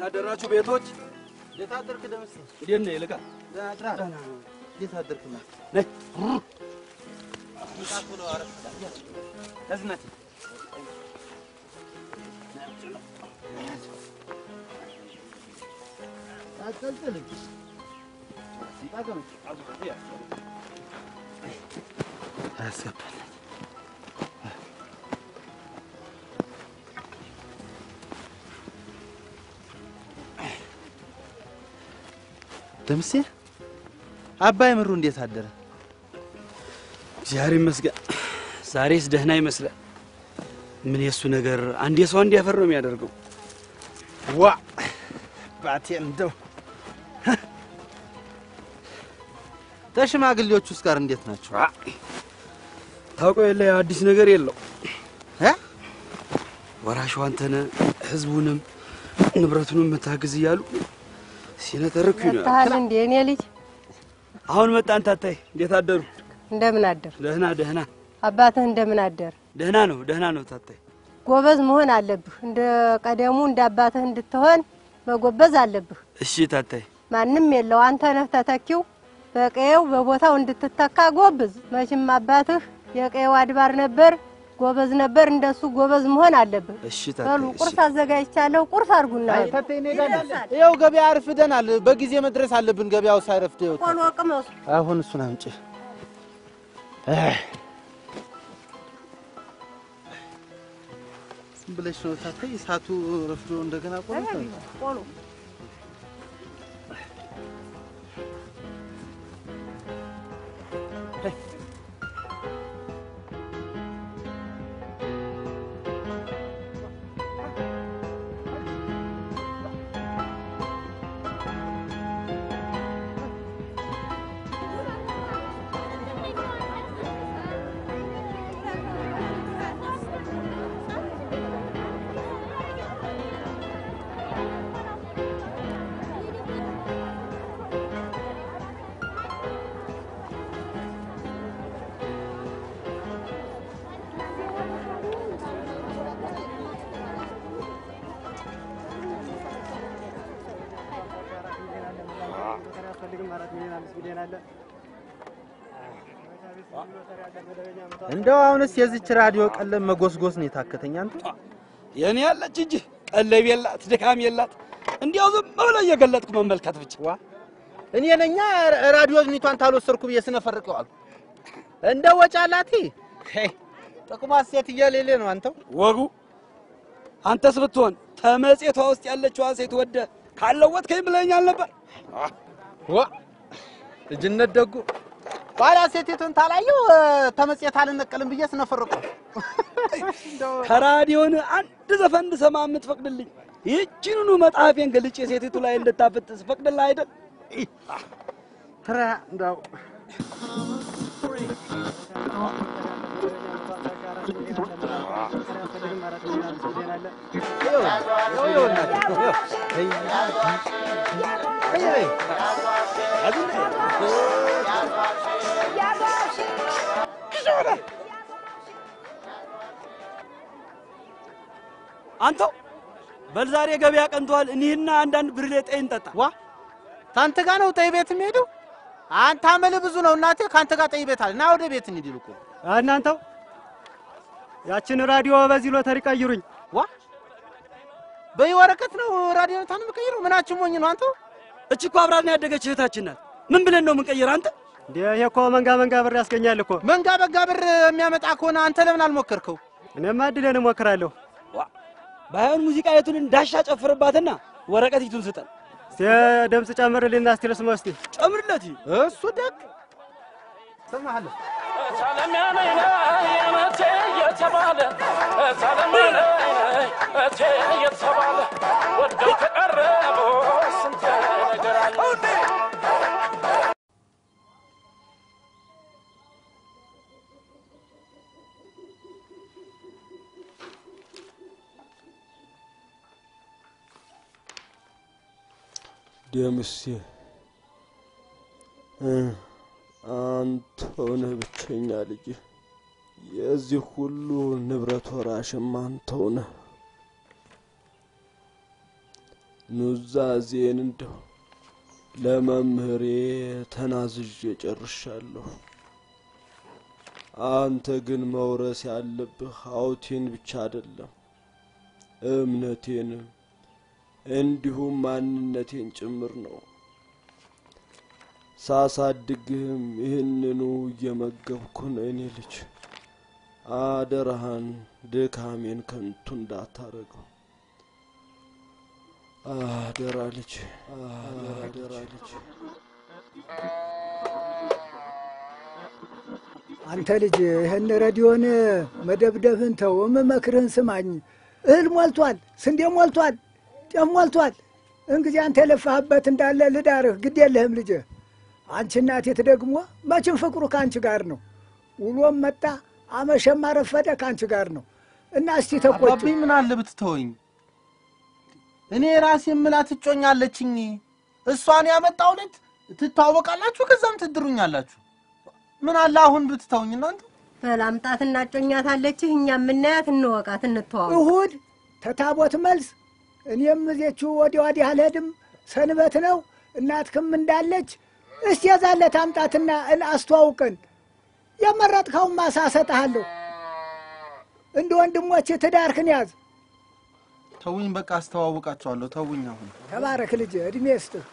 አደራችሁ ቤቶች? እንዴት አደርክ ደምሴ? እንዴት ነህ ይልቃል? ደህና ነው። እንዴት አደርክ? ማ ነይ ምጣት ብሎ አረፍ ለዝነት አትጠልጥል። አያስገባል። ደምሴ አባይ ምሩ እንዴት አደረ? እግዚአብሔር ይመስገን። ዛሬስ ደህና ይመስላል። ምን የእሱ ነገር አንድ የሰው አንድ ያፈር ነው የሚያደርገው። ዋ ባቴ እንደው ተሽማግሌዎች ውስጥ ጋር እንዴት ናቸው? ታውቀው የለ አዲስ ነገር የለው እ? ወራሹ አንተነ ህዝቡንም ንብረቱንም መታግዝ እያሉ ሲነተርኩ ነው። መጥተሃል እንዴ እኔ ልጅ? አሁን መጣን። ታታይ እንዴት አደሩ? እንደምን አደር? ደህና ደህና አባትህ እንደምን አደር? ደህና ነው ደህና ነው። ታታይ ጎበዝ መሆን አለብህ። እንደ ቀደሙ እንደ አባትህ እንድትሆን መጎበዝ አለብህ። እሺ ታታይ ማንም የለው አንተ ነህ ተተኪው። በቀየው በቦታው እንድትተካ ጎብዝ። መቼም አባትህ የቀየው አድባር ነበር፣ ጎበዝ ነበር። እንደሱ ጎበዝ መሆን አለብህ። እሺ በሉ ታታይ ቁርስ አዘጋጅቻለሁ። ቁርስ አድርጉና አይ ተቴ እንሄዳለን። ይኸው ገበያ አርፍደናል። በጊዜ መድረስ አለብን። ገበያው ሳይረፍድ ይኸው ቆሎ ቅመሱ። አሁን እሱን አምጪ። አይ፣ ዝም ብለሽ ነው ታታይ። እሳቱ ረፍዶ እንደገና ቆሎ ቆሎ እንደው አሁንስ የዚች ራዲዮ ቀለም መጎስጎስ ነው የታከተኝ። አንተ የኔ ያለች እንጂ ቀለብ የላት ድካም የላት። እንዲያው ዝም ብሎ እየገለጥኩ መመልከት ብቻ። ዋ እኔ ነኛ ራዲዮ ዝኒቷን ታልወሰድኩ ብዬ ስነፈርቀዋል። እንደ ወጫላቲ ጥቅሟ ሴት እየሌለ ነው። አንተው ወጉ አንተስ ብትሆን ተመጽቷ ውስጥ ያለችዋን ሴት ወደ ካለወጥከኝ ብለኛል ነበር። ዋ ልጅነት ደጉ ኋላ ሴቲቱን ታላየው ተመጽየት አልነቀልም ብዬ ስነፈርቀው ከራዲዮን አንድ ዘፈን እንድሰማ የምትፈቅድልኝ ይህችንኑ መጽሐፌን ገልጬ ሴቲቱ ላይ እንድታፈጥ ስፈቅድልህ አይደል? ትራ እንደው አንተው በል ዛሬ ገበያ ቀንቷል። እኒህና አንዳንድ ብርሌ ጠይ እንጠጣ። ዋ ታንተ ጋር ነው ጠይ ቤት የሚሄደው? አንተ አመል ብዙ ነው እናቴ። ካንተ ጋር ጠይ ቤት አለ። ና ወደ ቤት እንሂድ ይልቁ። እናንተው ያችን ራዲዮ በዚህ ሎተሪ ቀይሩኝ። ዋ በይ ወረቀት ነው ራዲዮ ታን የምቀይረው? ምናችን ሞኝ ነው አንተው? እች እኮ አብራን ያደገች እህታችን ናት። ምን ብለን ነው የምንቀይር? አንተ እንዴ ይሄ እኮ መንጋ መንጋ ብር ያስገኛል እኮ። መንጋ በጋ ብር የሚያመጣ ከሆነ አንተ ለምን አልሞከርከው? እኔማ እድሌን እሞክራለሁ። ባይሆን ሙዚቃ የቱን እንዳሻ ጨፍርባትና ወረቀት ይቱን ስጠን። እስቲ ድምፅ ጨምርልኝና እስቲ ልስማ እስቲ። ጨምርለት። እሱ ደግ ሰማሃለሁ ደምሴ አንተ ሆነህ ብቸኛ ልጅ፣ የዚህ ሁሉ ንብረት ወራሽም አንተው ነህ። ኑዛዜን እንደው ለመምህሬ ተናዝዤ ጨርሻለሁ። አንተ ግን መውረስ ያለብህ ሀብቴን ብቻ አይደለም እምነቴንም እንዲሁም ማንነቴን ጭምር ነው። ሳሳድግህም ይህንኑ እየመገብኩ ነው። እኔ ልጅ አደራህን ድካሜን ከንቱ እንዳታረገው። አደራ ልጅ፣ አደራ ልጅ። አንተ ልጅ ይህን ረዲዮን መደብደብን ተው፣ የምመክርህን ስማኝ። እህል ሞልቷል፣ ስንዴ ሞልቷል፣ ጤፍ ሞልቷል። እንግዲህ አንተ የለፋህበት እንዳለ ልዳርህ፣ ግድ የለህም ልጅ። አንቺ እናቴት ደግሞ መቼም ፍቅሩ ከአንቺ ጋር ነው። ውሎም መጣ አመሸም አረፈደ ከአንቺ ጋር ነው እና እስቲ ተቆጭ። አባቢ ምን አለ ብትተወኝ። እኔ ራሴ የምላት እጮኛለችኝ። እሷን ያመጣው ልጅ ትታወቃላችሁ፣ ከዛም ትድሩኛላችሁ። ምን አለ አሁን ብትተውኝ እናንተ። በላምጣት እናጮኛታለችህ። እኛ የምናያት እንወቃት፣ እንተዋወቅ። እሁድ ተታቦት መልስ እኔም እዜችሁ ወዲያ ወዲህ አልሄድም፣ ሰንበት ነው። እናትክም እንዳለች እስቲ የዛለት አምጣትና እን- አስተዋውቀን። የመረጥከውን ማሳ እሰጥሃለሁ። እንደ ወንድሞች ትዳርክን ያዝ። ተውኝ፣ በቃ አስተዋውቃቸዋለሁ። ተውኝ አሁን ተባረክ ልጅ፣ እድሜ ይስጥህ።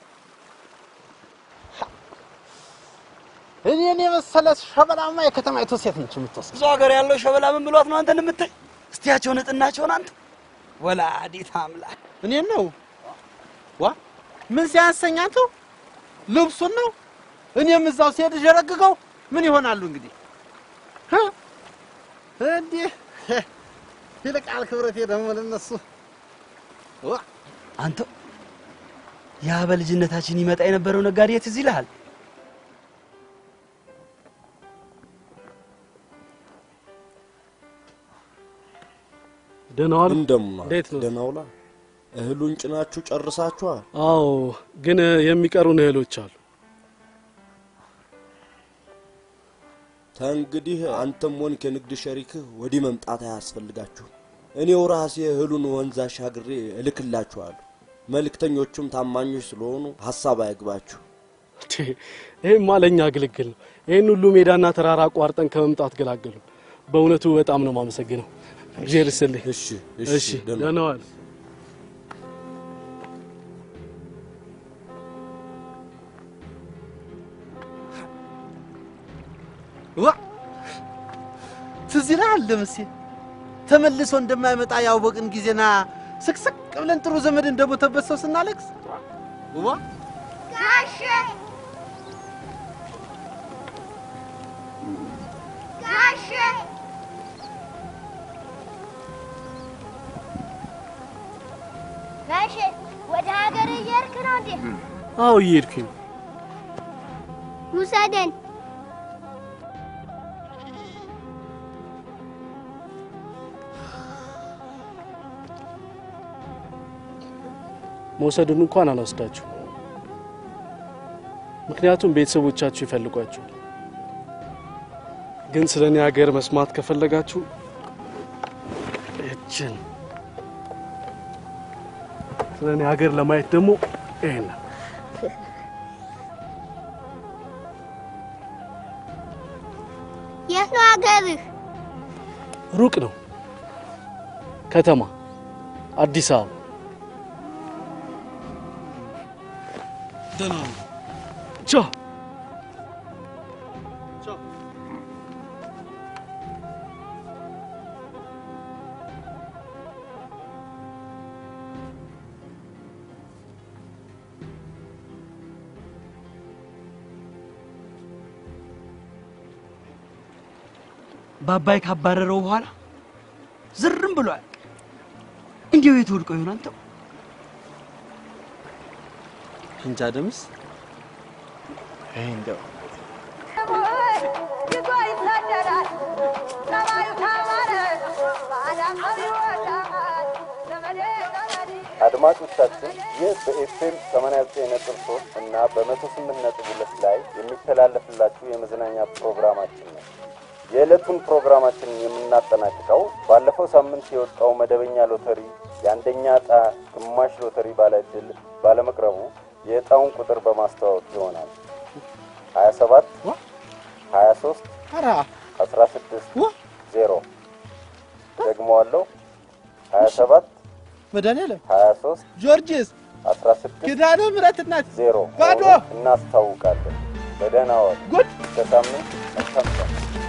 እኔን የመሰለ ሸበላማ የከተማይቱ ሴት ነች የምትወስድ። ብዙ ሀገር ያለው ሸበላ ምን ብሏት ነው አንተን የምታይ? እስቲያቸው ንጥናቸውን አንተ ወላዲት አምላክ እኔን ነው ዋ ምን ሲያሰኛቸው ልብሱን ነው። እኔም እዛው ሲሄድ ዠረግገው ምን ይሆናሉ እንግዲህ እ? እንዲህ ይልቃል ክብረቴ ደግሞ ለነሱ ዋ አንተ ያ በልጅነታችን ይመጣ የነበረው ነጋዴ ትዝ ይልሃል? ደህና ዋሉ። እንደምን እንዴት ነው? ደህና ውላ። እህሉን ጭናችሁ ጨርሳችኋል? አዎ፣ ግን የሚቀሩን እህሎች አሉ። ተንግዲህ አንተም ሆንክ የንግድ ሸሪክህ ወዲህ መምጣት አያስፈልጋችሁ። እኔው ራሴ እህሉን ወንዝ አሻግሬ እልክላችኋለሁ። መልእክተኞቹም ታማኞች ስለሆኑ ሀሳብ አይግባችሁ። ቴ፣ ይህማ ለእኛ ግልግል ነው። ይህን ሁሉ ሜዳና ተራራ አቋርጠን ከመምጣት ገላገሉ። በእውነቱ በጣም ነው የማመሰግነው። እግዚአብሔር ይስጥልኝ። እሺ እሺ፣ ደህና ዋል። ዋ ትዝ ይልሃል ደምሴ ተመልሶ እንደማይመጣ ያወቅን ጊዜና ስቅስቅ ብለን ጥሩ ዘመድ እንደሞተበት ሰው ስናለቅስ ዋ ጋሼ ጋሼ ጋሼ ወደ ሀገር እየሄድክ ነው እንዴ? አዎ፣ እየሄድኩኝ ነው። ውሰደን። መውሰዱን እንኳን አልወስዳችሁ፣ ምክንያቱም ቤተሰቦቻችሁ ይፈልጓችኋል። ግን ስለ እኔ ሀገር መስማት ከፈለጋችሁ እችን ስለ እኔ ሀገር ለማየት ደግሞ ይሄን የት ነው ሀገርህ? ሩቅ ነው። ከተማ አዲስ አበባ። ደህና ነው። ቻው። በአባይ ካባረረው በኋላ ዝርም ብሏል። እንዲያው የት ወድቆ ይሆን አንተው? እንጃ ደምስ ይሄ እንደው ይዞ ይሳደራል ሰማዩ ካማረ ባዳመር ይወዳል ዘመዴ ዘመዴ አድማጮቻችን ይህ በኤፍኤም 89.3 እና በ108.2 ላይ የሚተላለፍላችሁ የመዝናኛ ፕሮግራማችን ነው። የዕለቱን ፕሮግራማችንን የምናጠናቅቀው ባለፈው ሳምንት የወጣው መደበኛ ሎተሪ የአንደኛ ዕጣ ግማሽ ሎተሪ ባለ ዕድል ባለመቅረቡ የዕጣውን ቁጥር በማስተዋወቅ ይሆናል። 27 23 16 ዜሮ ደግመዋለሁ። 27 መድኃኒዓለም 23 ጊዮርጊስ 16 ኪዳነ ምሕረት እናት ዜሮ ባዶ መሆኑን እናስታውቃለን። በደህና ዋሉ። ጉድ እስከ ሳምንት መልካም ቀን።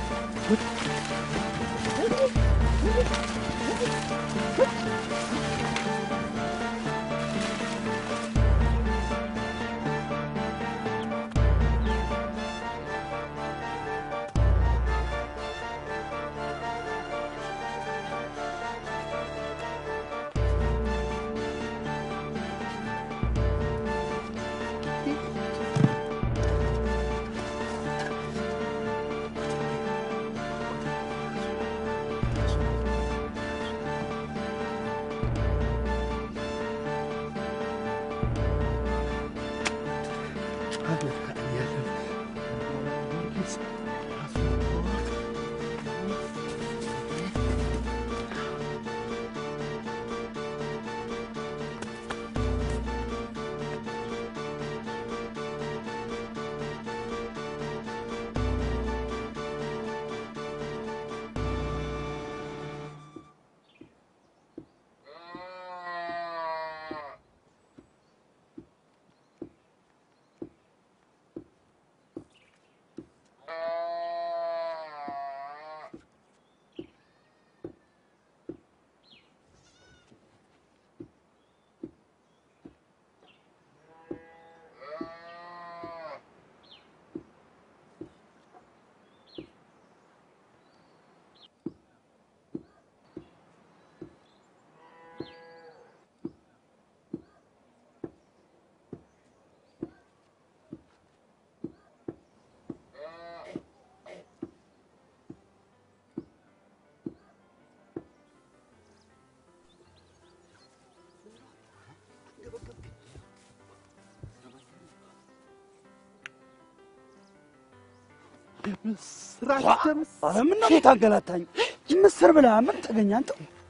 ምስራች ደምስ ኧረ ምነው የምታንገላታኝ? ምስር ብላ ምን ተገኘ አንተ?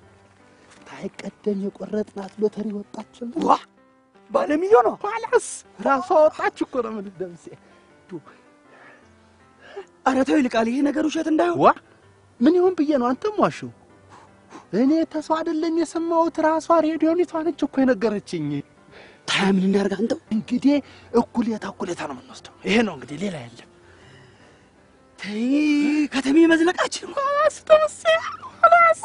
ታይቀደም የቆረጥናት ሎተሪ ወጣችልን። ዋ ባለ ሚሊዮኗ ኋላስ ራሷ ወጣች እኮ ነው የምልህ ደምሴ። ኧረ ተው ይልቃል፣ ይሄ ነገር ውሸት እንዳይሆን። ዋ ምን ይሁን ብዬ ነው አንተም ዋሸው። እኔ ተሰው አይደለም የሰማሁት፣ ራሷ ሬዲዮኒቷ ነች እኮ የነገረችኝ። ታያ ምን እናድርግ አንተው? እንግዲህ እኩሌታ እኩሌታ ነው የምንወስደው። ይሄ ነው እንግዲህ፣ ሌላ የለም። ተይ ከተሜ መዝለቃችን ኋላስ ደምሴ ኋላስ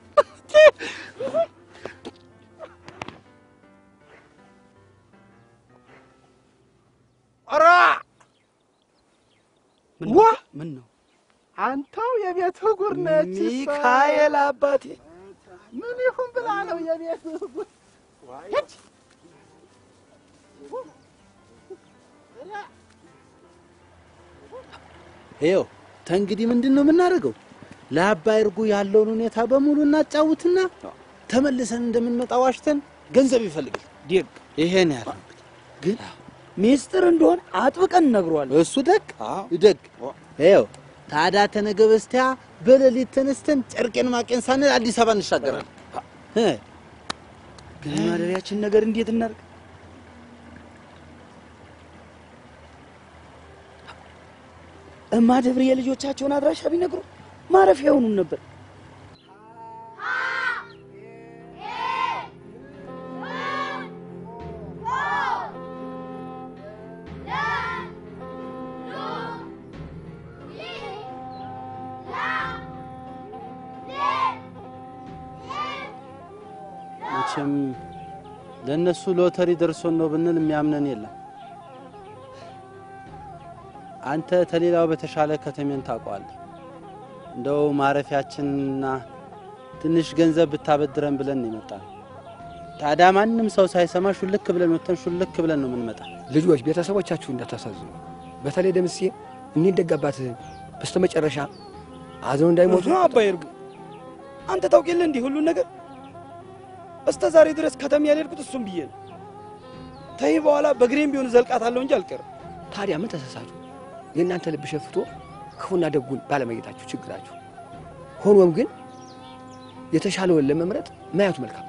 ኧረ ዋ ምን ነው አንተው የቤት ጉር ነች። እሷ። ሚካኤል አባቴ ምን ይሁን ብላ ነው የቤት ጉር ሂድ። ይኸው ተንግዲህ ምንድን ነው የምናደርገው? ለአባይ እርጉ ያለውን ሁኔታ በሙሉ እናጫውትና ተመልሰን እንደምንመጣ ዋሽተን ገንዘብ ይፈልጋል። ዲግ ይሄን ያለ ግን ሚስጥር እንደሆነ አጥብቀን እነግረዋለን። እሱ ደግ ደግ ይኸው ታዲያ ተነገ በስቲያ በሌሊት ተነስተን ጨርቄን ማቄን ሳንል አዲስ አበባ እንሻገራለን። እ ግን ማደሪያችን ነገር እንዴት እናድርግ? እማ ደብር የልጆቻቸውን አድራሻ ቢነግሩ ማረፊያ ይሆኑን ነበር። መቼም ለእነሱ ሎተሪ ደርሶን ነው ብንል የሚያምነን የለም። አንተ ተሌላው በተሻለ ከተሜን ታውቀዋለህ። እንደው ማረፊያችንና ትንሽ ገንዘብ ብታበድረን ብለን ነው የመጣነው። ታዲያ ማንም ሰው ሳይሰማ ሹልክ ብለን ወጥተን ሹልክ ብለን ነው የምንመጣ። ልጆች ቤተሰቦቻችሁ እንዳታሳዝኑ። በተለይ ደምሴ እኒህን ደጋባት በስተመጨረሻ አዘው እንዳይሞቱ ነው አባይ እርጉ፣ አንተ ታውቅ የለ እንዲህ ሁሉን ነገር እስከ ዛሬ ድረስ ከተማ ያልሄድኩት እሱም ብዬ ነው። ተይ በኋላ በግሬም ቢሆን ዘልቃታለሁ እንጂ አልቀርም። ታዲያ ምን ተሳሳቱ? የእናንተ ልብ ሸፍቶ ክፉና ደጉን ባለመየታችሁ ችግራችሁ። ሆኖም ግን የተሻለውን ለመምረጥ ማየቱ መልካም።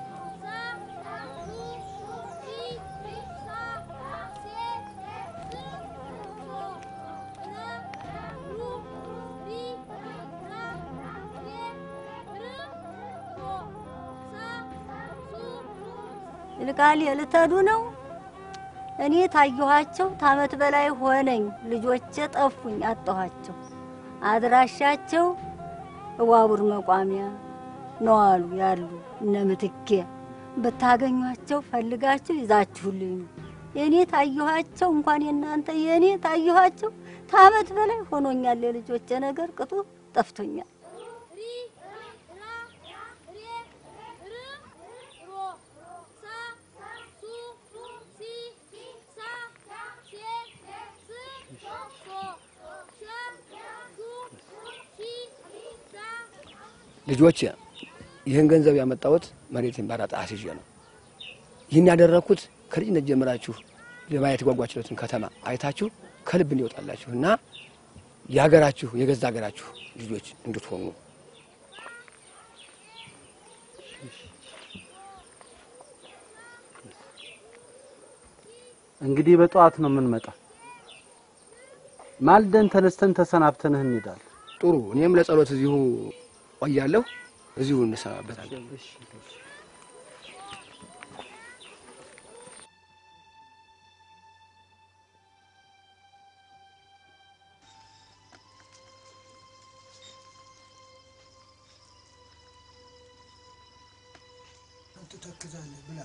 ይልቃል ልትሄዱ ነው? እኔ ታየኋቸው ታመት በላይ ሆነኝ። ልጆቼ ጠፉኝ፣ አጣኋቸው። አድራሻቸው እዋቡር መቋሚያ ነው አሉ ያሉ እነ ምትኬ። ብታገኟቸው ፈልጋችሁ ይዛችሁልኝ ነው። የእኔ ታየኋቸው እንኳን የእናንተ የእኔ ታየኋቸው ታመት በላይ ሆኖኛል። የልጆቼ ነገር ቅጡ ጠፍቶኛል። ልጆች ይህን ገንዘብ ያመጣሁት መሬትን ባራጣ አስይዤ ነው። ይህን ያደረግኩት ከልጅነት ጀምራችሁ ለማየት የጓጓችሁትን ከተማ አይታችሁ ከልብ እንዲወጣላችሁ እና የሀገራችሁ የገዛ ሀገራችሁ ልጆች እንድትሆኑ እንግዲህ በጠዋት ነው የምንመጣው። ማልደን ተነስተን ተሰናብተንህ እንሄዳለን። ጥሩ። እኔም ለጸሎት እዚሁ ቆያለሁ። እዚሁ እንሰናበታለን። ትተክዛለህ ብላ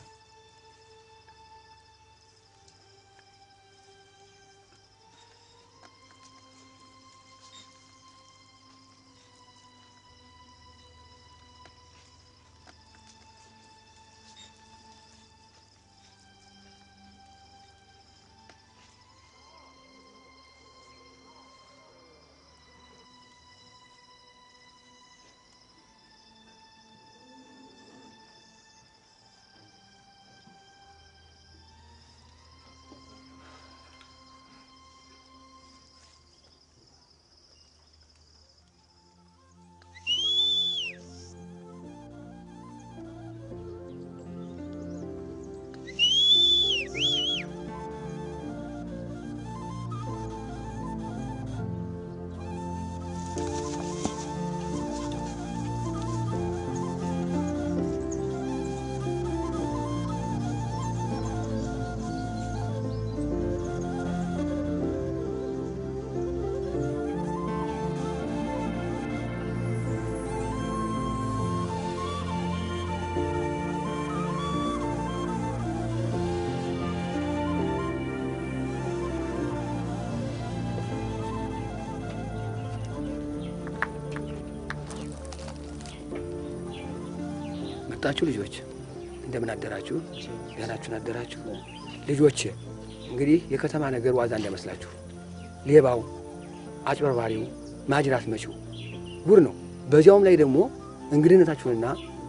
መጣችሁ ልጆች፣ እንደምን አደራችሁ? ደህናችሁን አደራችሁ? ልጆች እንግዲህ የከተማ ነገር ዋዛ እንዳይመስላችሁ። ሌባው፣ አጭበርባሪው፣ ማጅራት መቺው ጉድ ነው። በዚያውም ላይ ደግሞ እንግድነታችሁንና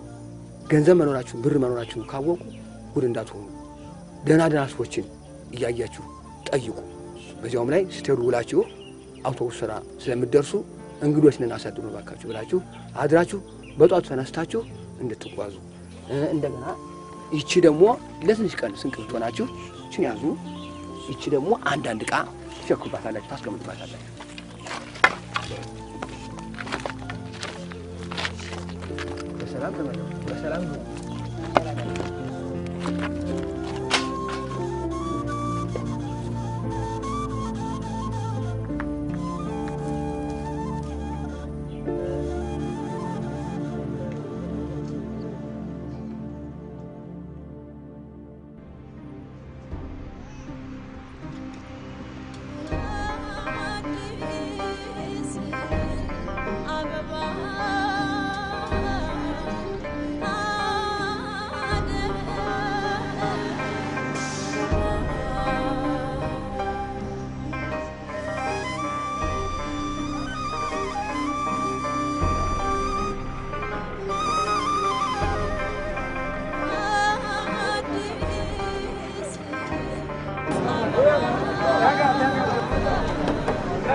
ገንዘብ መኖራችሁን ብር መኖራችሁን ካወቁ ጉድ እንዳትሆኑ ደህና ደህና ሰዎችን እያያችሁ ጠይቁ። በዚያውም ላይ ስትሄዱ ውላችሁ አውቶቡስ ስራ ስለምትደርሱ እንግዶች ነን አሳድሩ ባካችሁ ብላችሁ አድራችሁ በጧቱ ተነስታችሁ እንድትጓዙ እንደገና ይቺ ደግሞ ለትንሽ ቀን ስንቅ ብትሆናችሁ ይችን ያዙ። ይቺ ደግሞ አንዳንድ ዕቃ ትሸክሩባታላችሁ፣ ታስቀምጡባታላችሁ። በሰላም ተመለሱ። በሰላም ነው። አበባ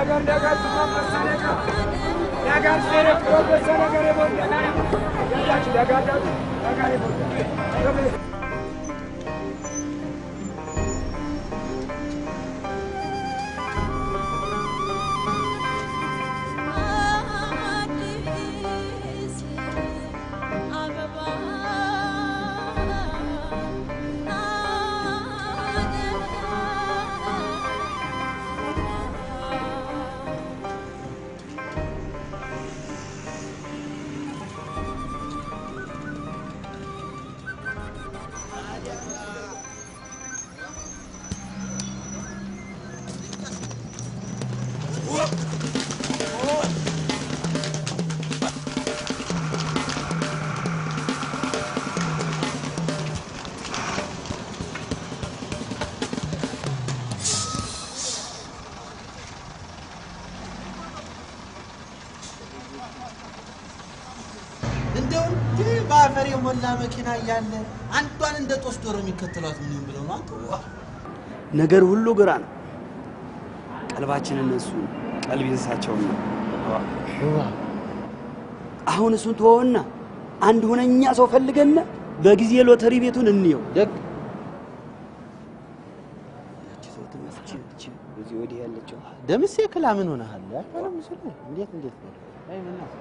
እንደው እንዲህ በአፈር የሞላ መኪና እያለ አንዷን እንደ ጦስ ዶሮ የሚከተሏት ምን ብለው ነው አንተ? ነገር ሁሉ ግራ ነው። ቀልባችን እነሱ ቀልብ እንስሳቸውን ነው። አሁን እሱን ተወውና አንድ ሁነኛ ሰው ፈልገና በጊዜ ሎተሪ ቤቱን እንየው። ደግ እዚህ ወዲህ ያለችው ደምሴ ክላ ምን ሆነሃል? አልሆነም ምስሉ እንዴት እንዴት ነው? አይ ምን ነው?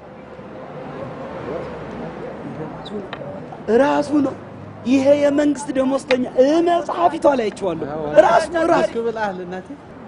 ራሱ ነው። ይሄ የመንግስት ደሞዝተኛ መጽሐፊቷ ላይ አይቼዋለሁ። ራሱ ነው ራሱ ብለሃል እናቴ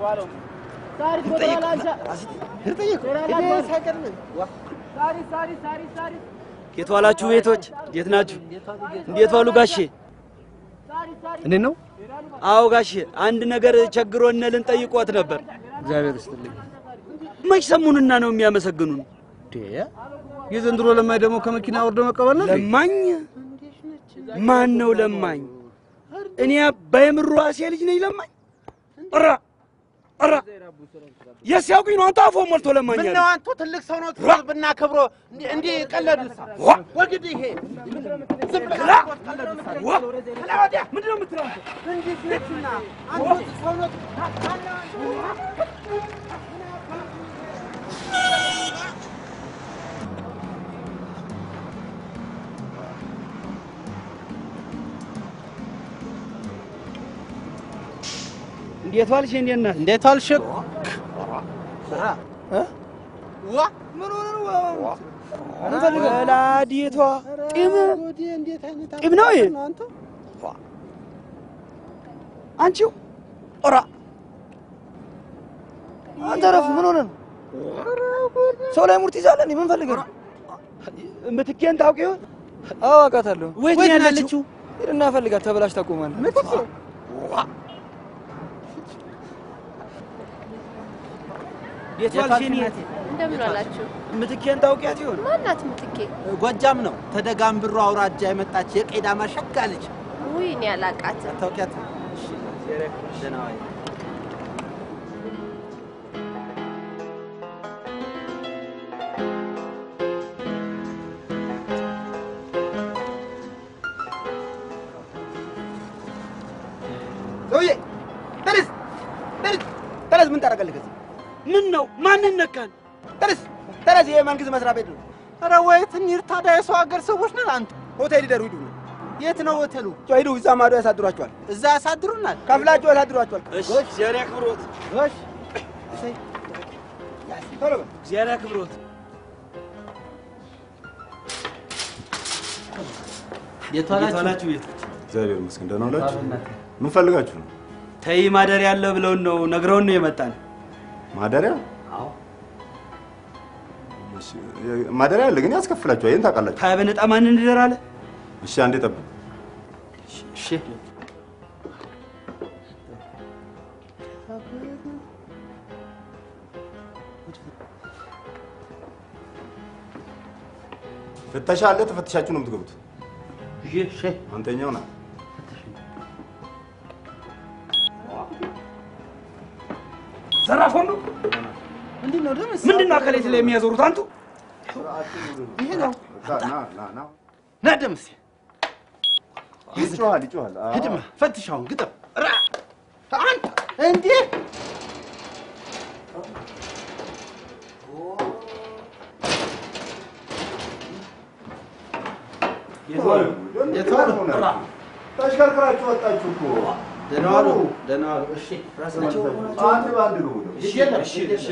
የት ዋላችሁ ቤቶች? እንዴት ናችሁ? እንዴት ዋሉ ጋሼ? እንዴት ነው? አዎ ጋሼ፣ አንድ ነገር ቸግሮን ልንጠይቆት ነበር። እግዚአብሔር ይስጥልኝ። መች ሰሙንና ነው የሚያመሰግኑን? የዘንድሮ ለማኝ ደግሞ ከመኪና ወርዶ መቀበል ነው። ለማኝ ማን ነው ለማኝ? እኔ አባይ ምሩ ዋሴ ልጅ ነኝ ለማኝ? ኧረ ኧረ የስ ያውቁኝ ነው አንተ አፎ ሞልቶ ለማኝ ምን አለ። ነው አንተ ትልቅ ሰው ነው ብናከብሮ እንዲህ እንዲህ ቀለዱሳ ወግድ ይሄ ዝም ብለህ ቀለዱሳ ክላ ወዲያ ምንድን ነው የምትለው አንተ? እንዴት ነችና አንተ ሰው ነው እንዴት ዋልሽ? እንዴት ነህ? እንዴት ዋልሽ? ዋ ምን ሆነ ነው? ወላዲቷ ጢም ጢም ነው ይሄ አንቺው ኦራ አንተ ረፍ ምን ሆነ ነው? ሰው ላይ ሙርት ይዛለ እንዴ? ምን ፈልገህ ነው? ምትኬን ታውቂ ይሆን? አዎ አውቃታለሁ። ወይት ነው ያለችው? ሂድና ፈልጋት፣ ተበላሽ ታቆማለህ። ምትኬ እንዴት ዋልሽ? እኔ እንደምን ዋላችሁ? ምትኬን ታውቂያት ይሆን? ማናት ምትኬ? ጎጃም ነው ተደጋምብሮ አውራጃ የመጣች የቄዳማ ሸጋ ልጅ ውይ እኔ አላቃትም። ታውቂያት? ደህና ዋይ። ሰውዬ ተነስ፣ ተነስ፣ ተነስ። ምን ታደርጋለህ ከዚህ? ምን ነው? ማንን ነካን? ተነስ፣ ተነስ። ይሄ መንግስት መስሪያ ቤት ነው። ኧረ ወይት እንሂድ ታዲያ የሰው ሀገር ሰዎች ነን አንተ ሆቴል ይደሩ ሂዱ። የት ነው ሆቴሉ? ሂዱ፣ እዛ ማዶ ያሳድሯቸዋል። እዛ ያሳድሩናል። ከፍላችሁ ያሳድሯቸዋል። እሺ፣ እግዚአብሔር ያክብሮት። እሺ፣ ቶሎ በል። እግዚአብሔር ያክብሮት። የት እንዴት ዋላችሁ ቤቶች? እግዚአብሔር ይመስገን ደህና ዋላችሁ። ምን ፈልጋችሁ ነው? ተይ ማደሪያ አለ ብለውን ነው ነግረውን ነው የመጣን። ማደሪያ? አዎ እሺ፣ ማደሪያ አለ ግን ያስከፍላችኋል። ይሄን ታውቃላችሁ። ታዲያ በነጣ ማን እንደር አለ? እሺ፣ አንዴ ጠብቅ። እሺ ፍተሻ አለ። ተፈትሻችሁ ነው የምትገቡት። እሺ አንተኛው ና ዘራፍ ሁሉ ምንድን ነው ደምስ? ምንድን ነው አካሌት ላይ የሚያዞሩት አንቱ? ይሄ ነው ና ና ና ና ደምስ ይጮሃል ይጮሃል። አዎ። ሂድማ ፈትሻውን ግጠም ራ አንተ እንዴ ተሽከርክራችሁ ወጣችሁ እኮ። ደህና ዋሉ፣ ደህና ዋሉ። እሺ ራሳቸው አንድ በአንድ ግቡ ነው። እሺ የለም፣ እሺ እሺ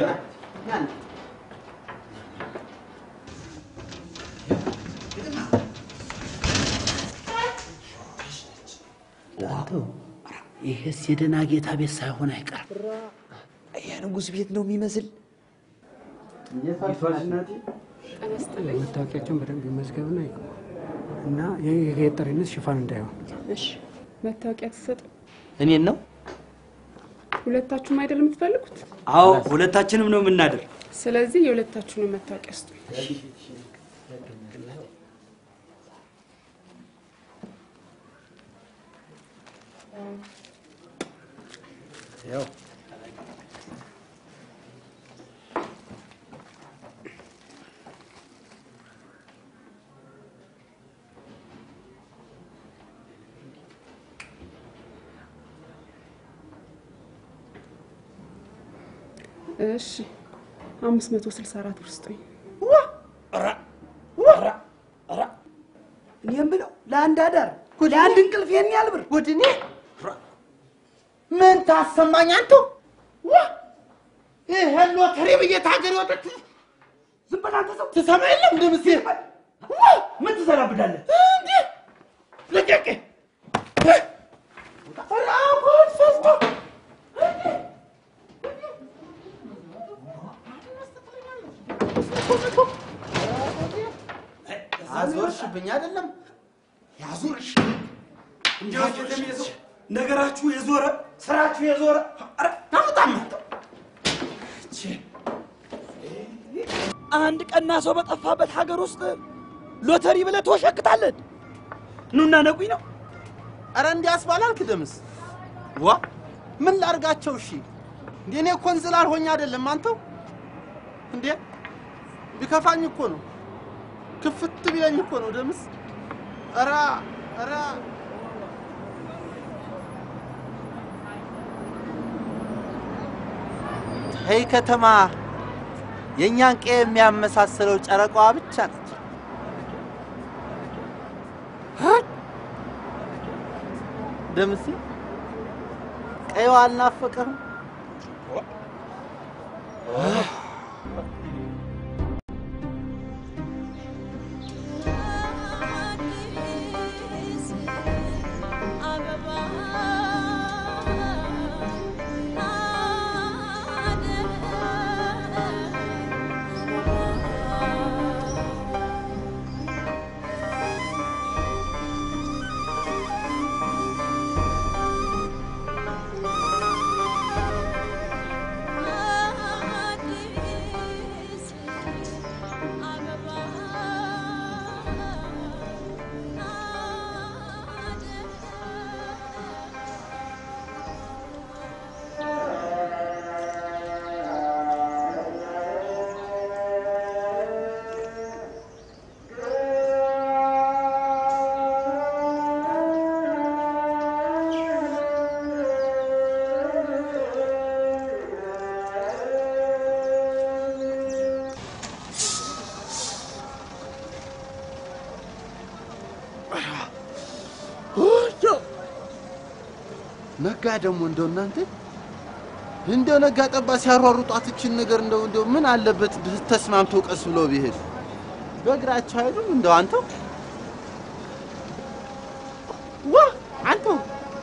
አንተው ይሄስ የደህና ጌታ ቤት ሳይሆን አይቀርም። የንጉሥ ቤት ነው የሚመስል። መታወቂያቸውን በደንብ ይመዝገብና ይግቡ እና የገጠሪነት ሽፋን እንዳይሆን እሺ መታወቂያ ትሰጥ። እኔን ነው? ሁለታችሁም አይደል የምትፈልጉት? አዎ ሁለታችንም ነው የምናደር። ስለዚህ የሁለታችሁንም መታወቂያ ስጡ። ያው እሺ አምስት መቶ ስልሳ አራት ብር ስጡኝ። እኔ የምለው ለአንድ አዳር ለአንድ እንቅልፍ ይሄን ያህል ብር ጉድ! እኔ ምን ታሰማኝ አንተው? ዋ! ይሄን ሎተሪ ብዬ ታገር ወጥት ዝም በል አንተ ሰው ትሰማ የለም እንደ ምስቴ ምን ትሰራብዳለህ? እንዴ ልቀቅ! ኧረ አሁን ፈስቶ አዞርሽብኝ አይደለም ያዞርሽ እንዲያው ነገራችሁ የዞረ ስራችሁ የዞረ ኧረ ታምጣም አንድ ቀና ሰው በጠፋበት ሀገር ውስጥ ሎተሪ ብለህ ትወሸክታለን። ኑና ነቁኝ ነው። አረ እንዲያስባላልክ ደምስ ዋ ምን ላርጋቸው? እሺ እንዴ እኔ እኮ እንዝላል ሆኜ አይደለም አንተው እንዴ ቢከፋኝ እኮ ነው ክፍት ቢለኝ እኮ ነው ደምስ ኧረ ኧረ ይህ ከተማ የእኛን ቀ የሚያመሳስለው ጨረቃዋ ብቻ ነች። ደምሴ ቀይዋ አልናፈቀህም? ነጋ ደግሞ እንደው እናንተ እንደው ነጋ ጠባ ሲያሯሩጧት እችን ነገር እንደው እንደው ምን አለበት ተስማምተው ቀስ ብለው ቢሄዱ በእግራቸው አይሉም እንደው አንተው ዋ አንተው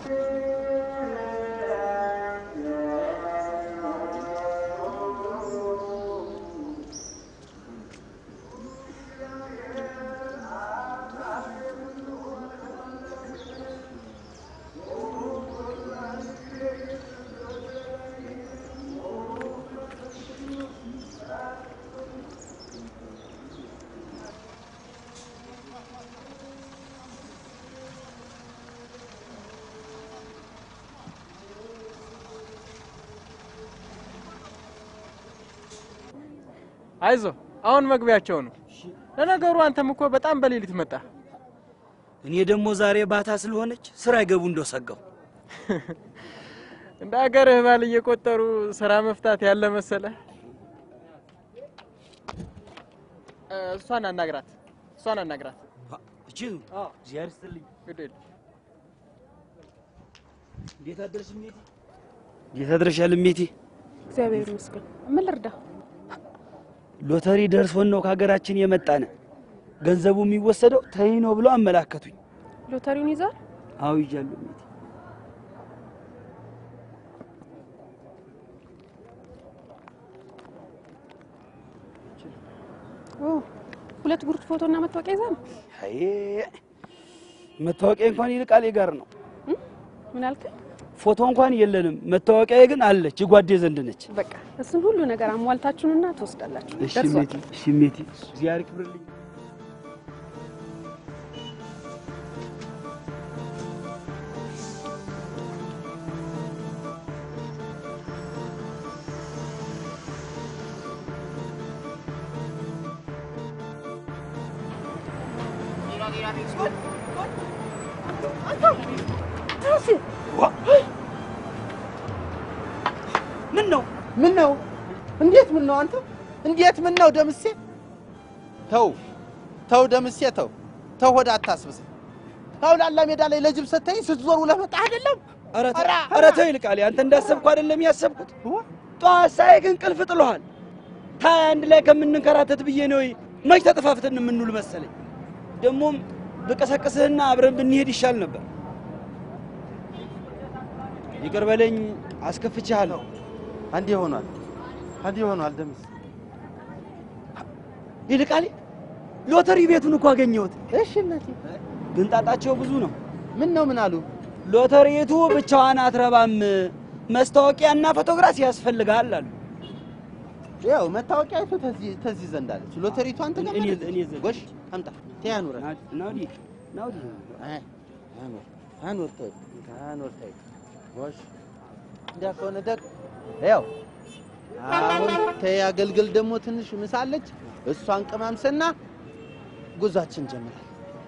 አይዞ አሁን መግቢያቸው ነው። ለነገሩ አንተም እኮ በጣም በሌሊት መጣ። እኔ ደግሞ ዛሬ ባታ ስለሆነች ስራ አይገቡ እንደው ሰጋው። እንደ ሀገርህ ባል እየቆጠሩ ስራ መፍታት ያለ መሰለ። እሷን አናግራት፣ እሷን አናግራት። እቺቱ እግዚአብሔር ይስጥልኝ። እንዴት አደርሽ እሜቴ? እንዴት አድረሻል እሜቴ? እግዚአብሔር ይመስገን። ምን ልርዳ? ሎተሪ ደርሶን ነው ከሀገራችን የመጣነ። ገንዘቡ የሚወሰደው ተይ ነው ብሎ አመላከቱኝ። ሎተሪውን ይዛል? አዎ ይዣለሁ እሜቴ። ኦ ሁለት ጉርድ ፎቶ እና መታወቂያ ይዛ ነው? አይ መታወቂያ እንኳን ይልቃል ጋር ነው። ምን አልከኝ? ፎቶ እንኳን የለንም። መታወቂያ ግን አለች፣ የጓዴ ዘንድ ነች። በቃ እሱን ሁሉ ነገር አሟልታችሁንና ትወስዳላችሁ። እሺ ደርሷል። እሜቴ፣ እሺ እሜቴ፣ እግዚአብሔር ይክብርልኝ። ምን ነው ምን ነው እንዴት ምን ነው አንተ እንዴት ምን ነው ደምሴ ተው ተው ደምሴ ተው ተው ሆድ አታስብስ ተው ላላ ሜዳ ላይ ለጅብ ሰተኝ ስትዞር ውለህ መጣህ አይደለም ኧረ ተው፣ ኧረ ተው ይልቃል። አንተ እንዳሰብኩ አይደለም ያሰብኩት። ጠዋት ሳይህ እንቅልፍ ጥሎሃል። ታይ አንድ ላይ ከምንንከራተት ብዬ ነው መች ተጠፋፍተን የምንውል መሰለኝ። ደግሞም ብቀሰቅስህና አብረን ብንሄድ ይሻል ነበር። ይቅር በለኝ፣ አስከፍቼሃለሁ። አንዴ ሆኗል አንዴ ሆኗል ደምሴ ይልቃል፣ ሎተሪ ቤቱን እኮ አገኘሁት። እሺ እናቴ ግን ጣጣቸው ብዙ ነው። ምን ነው ምን አሉ? ሎተሪቱ ብቻዋን አትረባም፣ መስታወቂያና ፎቶግራፍ ያስፈልጋል አሉ። ያው መታወቂያ አይቶ ተዚህ ተዚህ ዘንድ አለች ሎተሪቱ አንተ ጋር እኔ ማለት ነው? እኔ ዘንድ ጎሽ አምጣ ተያኑረ ናውዲ ናውዲ አኑር አኑር ተይ አኑር ተይ ጎሽ እንዲያ ከሆነ ደግ ያው አሁን ተይ አገልግል ደግሞ ትንሽ ምሳለች እሷን ቅማምስና ጉዟችን ጀምራል።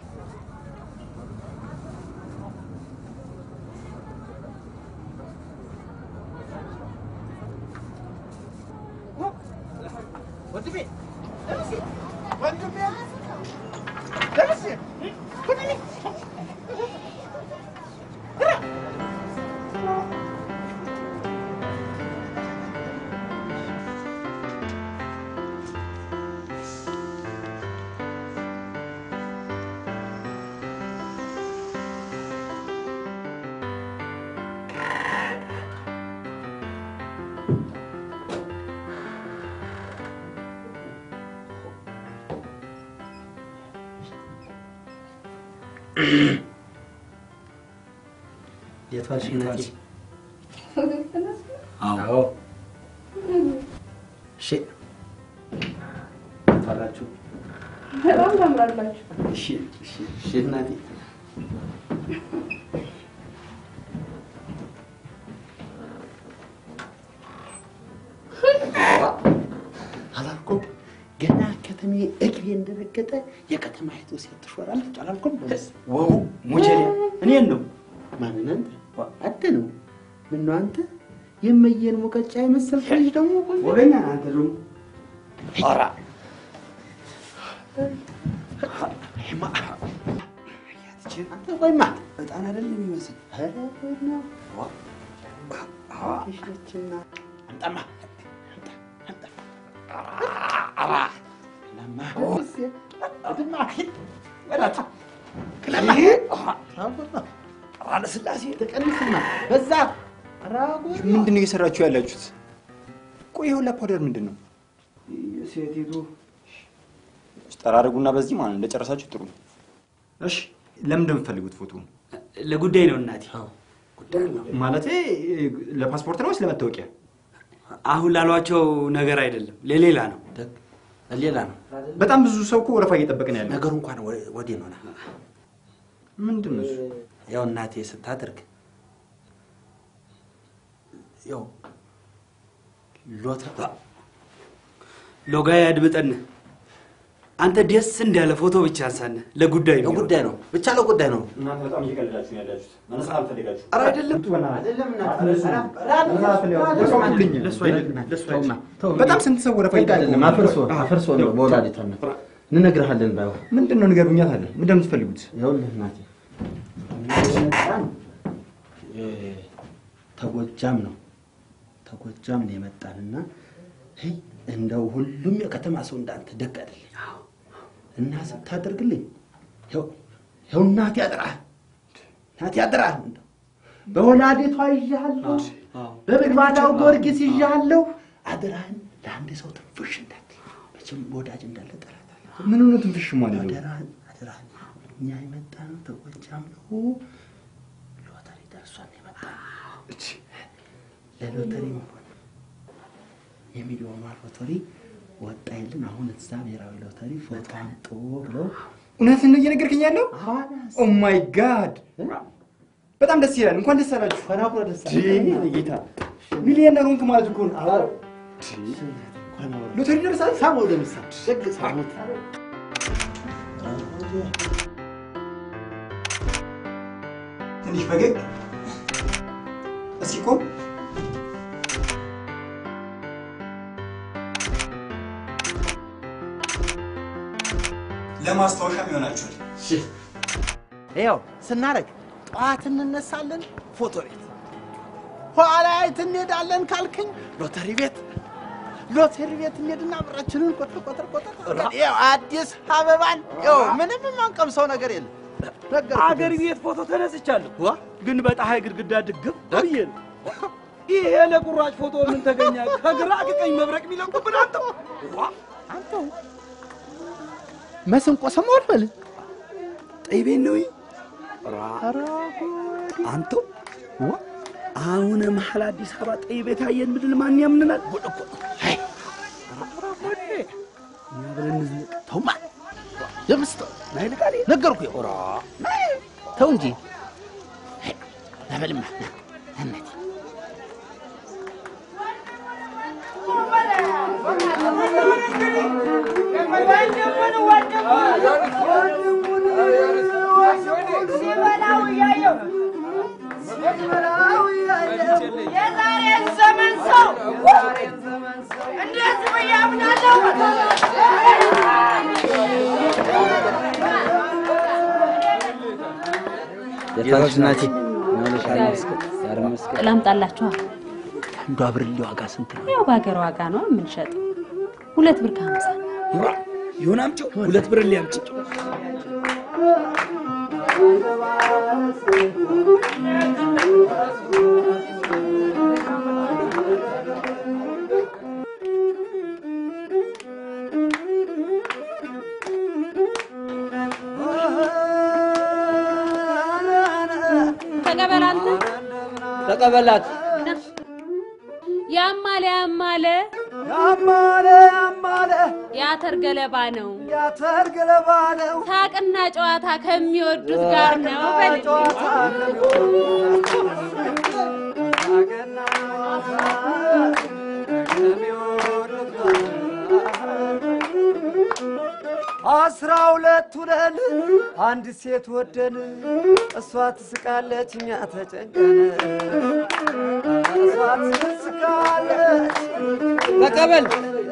ወንድሜ ደምሴ ወንድሜ ደምሴ ወንድሜ የት ዋልሽ እናቴ? አዎ እሺ ዋላችሁ? በጣም ታምራላችሁ። እሺ እሺ እሺ እናቴ አላልኩም ገና ከተሜ እግሬ እንደረገጠ የከተማይቱ ሴት ትሾራለች አላልኩም? ወው ሙጀሌ እኔን ነው ማንን አንተ? አደ ነው ምነው አንተ የመየን ሙቀጫ የመሰልክ ልጅ ደግሞ ወገኛ አንተ ደግሞ ኧረ አንተ ቆይማ በጣም አይደለም የሚመስል ኧረ ቆይማ ትንሽ ነችና አምጣማ አለስላሴ ተቀንስና በዛ ምንድን ነው እየሰራችሁ ያላችሁት? ቆይ ይኸውላ ፓውደር ምንድን ነው? ሴቲቱ ጠራርጉና በዚህ ማለት ነው እንደጨረሳችሁ ጥሩ ነው። እሺ ለምን እንደምትፈልጉት ፎቶ ለጉዳይ ነው እናቴ። ማለቴ ለፓስፖርት ነው ወይስ ለመታወቂያ? አሁን ላሏቸው ነገር አይደለም፣ ለሌላ ነው። ሌላ ነው። በጣም ብዙ ሰው እኮ ወረፋ እየጠበቅን ያለ ነገሩ እንኳን ወዲህ ነው። ምንድን ነው እሱ? ያው እናቴ ስታደርግ ያው ሎተ ሎጋ ያድምጠን። አንተ ደስ እንዳለ ፎቶ ብቻ አንሳነ። ለጉዳይ ነው ለጉዳይ ነው ብቻ ለጉዳይ ነው። እናንተ በጣም እየቀለዳችሁ ነው ያላችሁት። መነሳት አልፈልጋችሁ። ኧረ አይደለም በጣም ስንት ሰው ወረፋ አይደለም አፍርሶ አፍርሶ ነው በወላዲተ አምነት እንነግርሃለን። ባይሆን ምንድን ነው ንገሩኛት አለ። ምንድን ነው የምትፈልጉት? ይኸውልህ እናቴ የመጣን ተጎጃም ነው ተጎጃም ነው የመጣንና ሄይ እንደው ሁሉም የከተማ ሰው እንዳንተ ደግ አይደለም እና ስታደርግልኝ ይኸው ይኸው እናቴ ያጥራል እናቴ ያጥራል እንደው በወላዴቷ ይዣለሁ በምግባዳው ጊዮርጊስ ይዣለሁ አደራህን ለአንድ ሰው ትንፍሽ እንዳትል መቼም ወዳጅ እንዳለ ጠላታለሁ ምን ነው ትንፍሽ ማለት ነው? አደራህን አደራህን እኛ የመጣ ነው ተጎጃም ነው ሎተሪ ደርሷን የመጣ ለሎተሪ መሆን የሚሊዮኗ ሎተሪ ወጣ የለን አሁን እዛ ብሔራዊ ሎተሪ ፎቶ አምጡ ብለው እውነትን ነው እየነገርከኝ ያለው? ኦ ማይ ጋድ በጣም ደስ ይላል። እንኳን ደስ አላችሁ። ፈናኩረ ደስ ጌታ ሚሊዮነር ሆንክ ማለት እኮ ነው። ሎተሪ ደርሳል። ሳመው ደምሳ ደግ ሳሙት ትንሽ ፈገግ እስኪ ቆም። ለማስታወሻም ይሆናችኋል። ይኸው ስናደርግ ጠዋት እንነሳለን ፎቶ ቤት፣ ኋላ የት እንሄዳለን ካልክኝ ሎተሪ ቤት ሎተሪ ቤት እንሄድና ብራችንን ቆጥር ቆጥር ቆጥር ቆጥር ይኸው አዲስ አበባን ይኸው ምንም የማንቀምሰው ነገር የለም። አገር ቤት ፎቶ ተነስቻለሁ፣ ግን በፀሐይ ግድግዳ ድግፍ ብዬ ነው። ይሄ ለቁራጭ ፎቶ ምን ተገኘ? ከግራ ከቀኝ መብረቅ የሚለቁብን አንተው አንተው መስንቆ ሰማሁት በል ጠይቤን ነው አንተው አሁን መሀል አዲስ አበባ ጠይ ቤት አየን ብድል ማን ያምንናል? ጉድ እኮ ነው። አይ እኛ ብለን እንዝለቅ። ተውማ የምስተ ናይልቃሌ ነገርኩህ። ኦራ ተው እንጂ ለበልማ እነቴ የዛሬን ዘመን ሰው እንዴት ብዬ አምናለሁ? የታች ናቲ ላምጣላችኋል። አንዷ ብርሌ ዋጋ ስንት ነው? ያው በሀገር ዋጋ ነው የምንሸጠው። ሁለት ብር ከሀምሳ ይሁን አምጪው፣ ሁለት ብር ሊያምጪ ተቀበል አንተ ተቀበላት። ያማለ ያማለ ያማለ ያማለ የአተር ገለባ ነው የአተር ገለባ ነው ሳቅና ጨዋታ ከሚወዱት ጋር ነው በል አስራ ሁለት ሁነን አንድ ሴት ወደን እሷ ትስቃለች እኛ ተጨንቀን እሷ ትስቃለች ተቀበል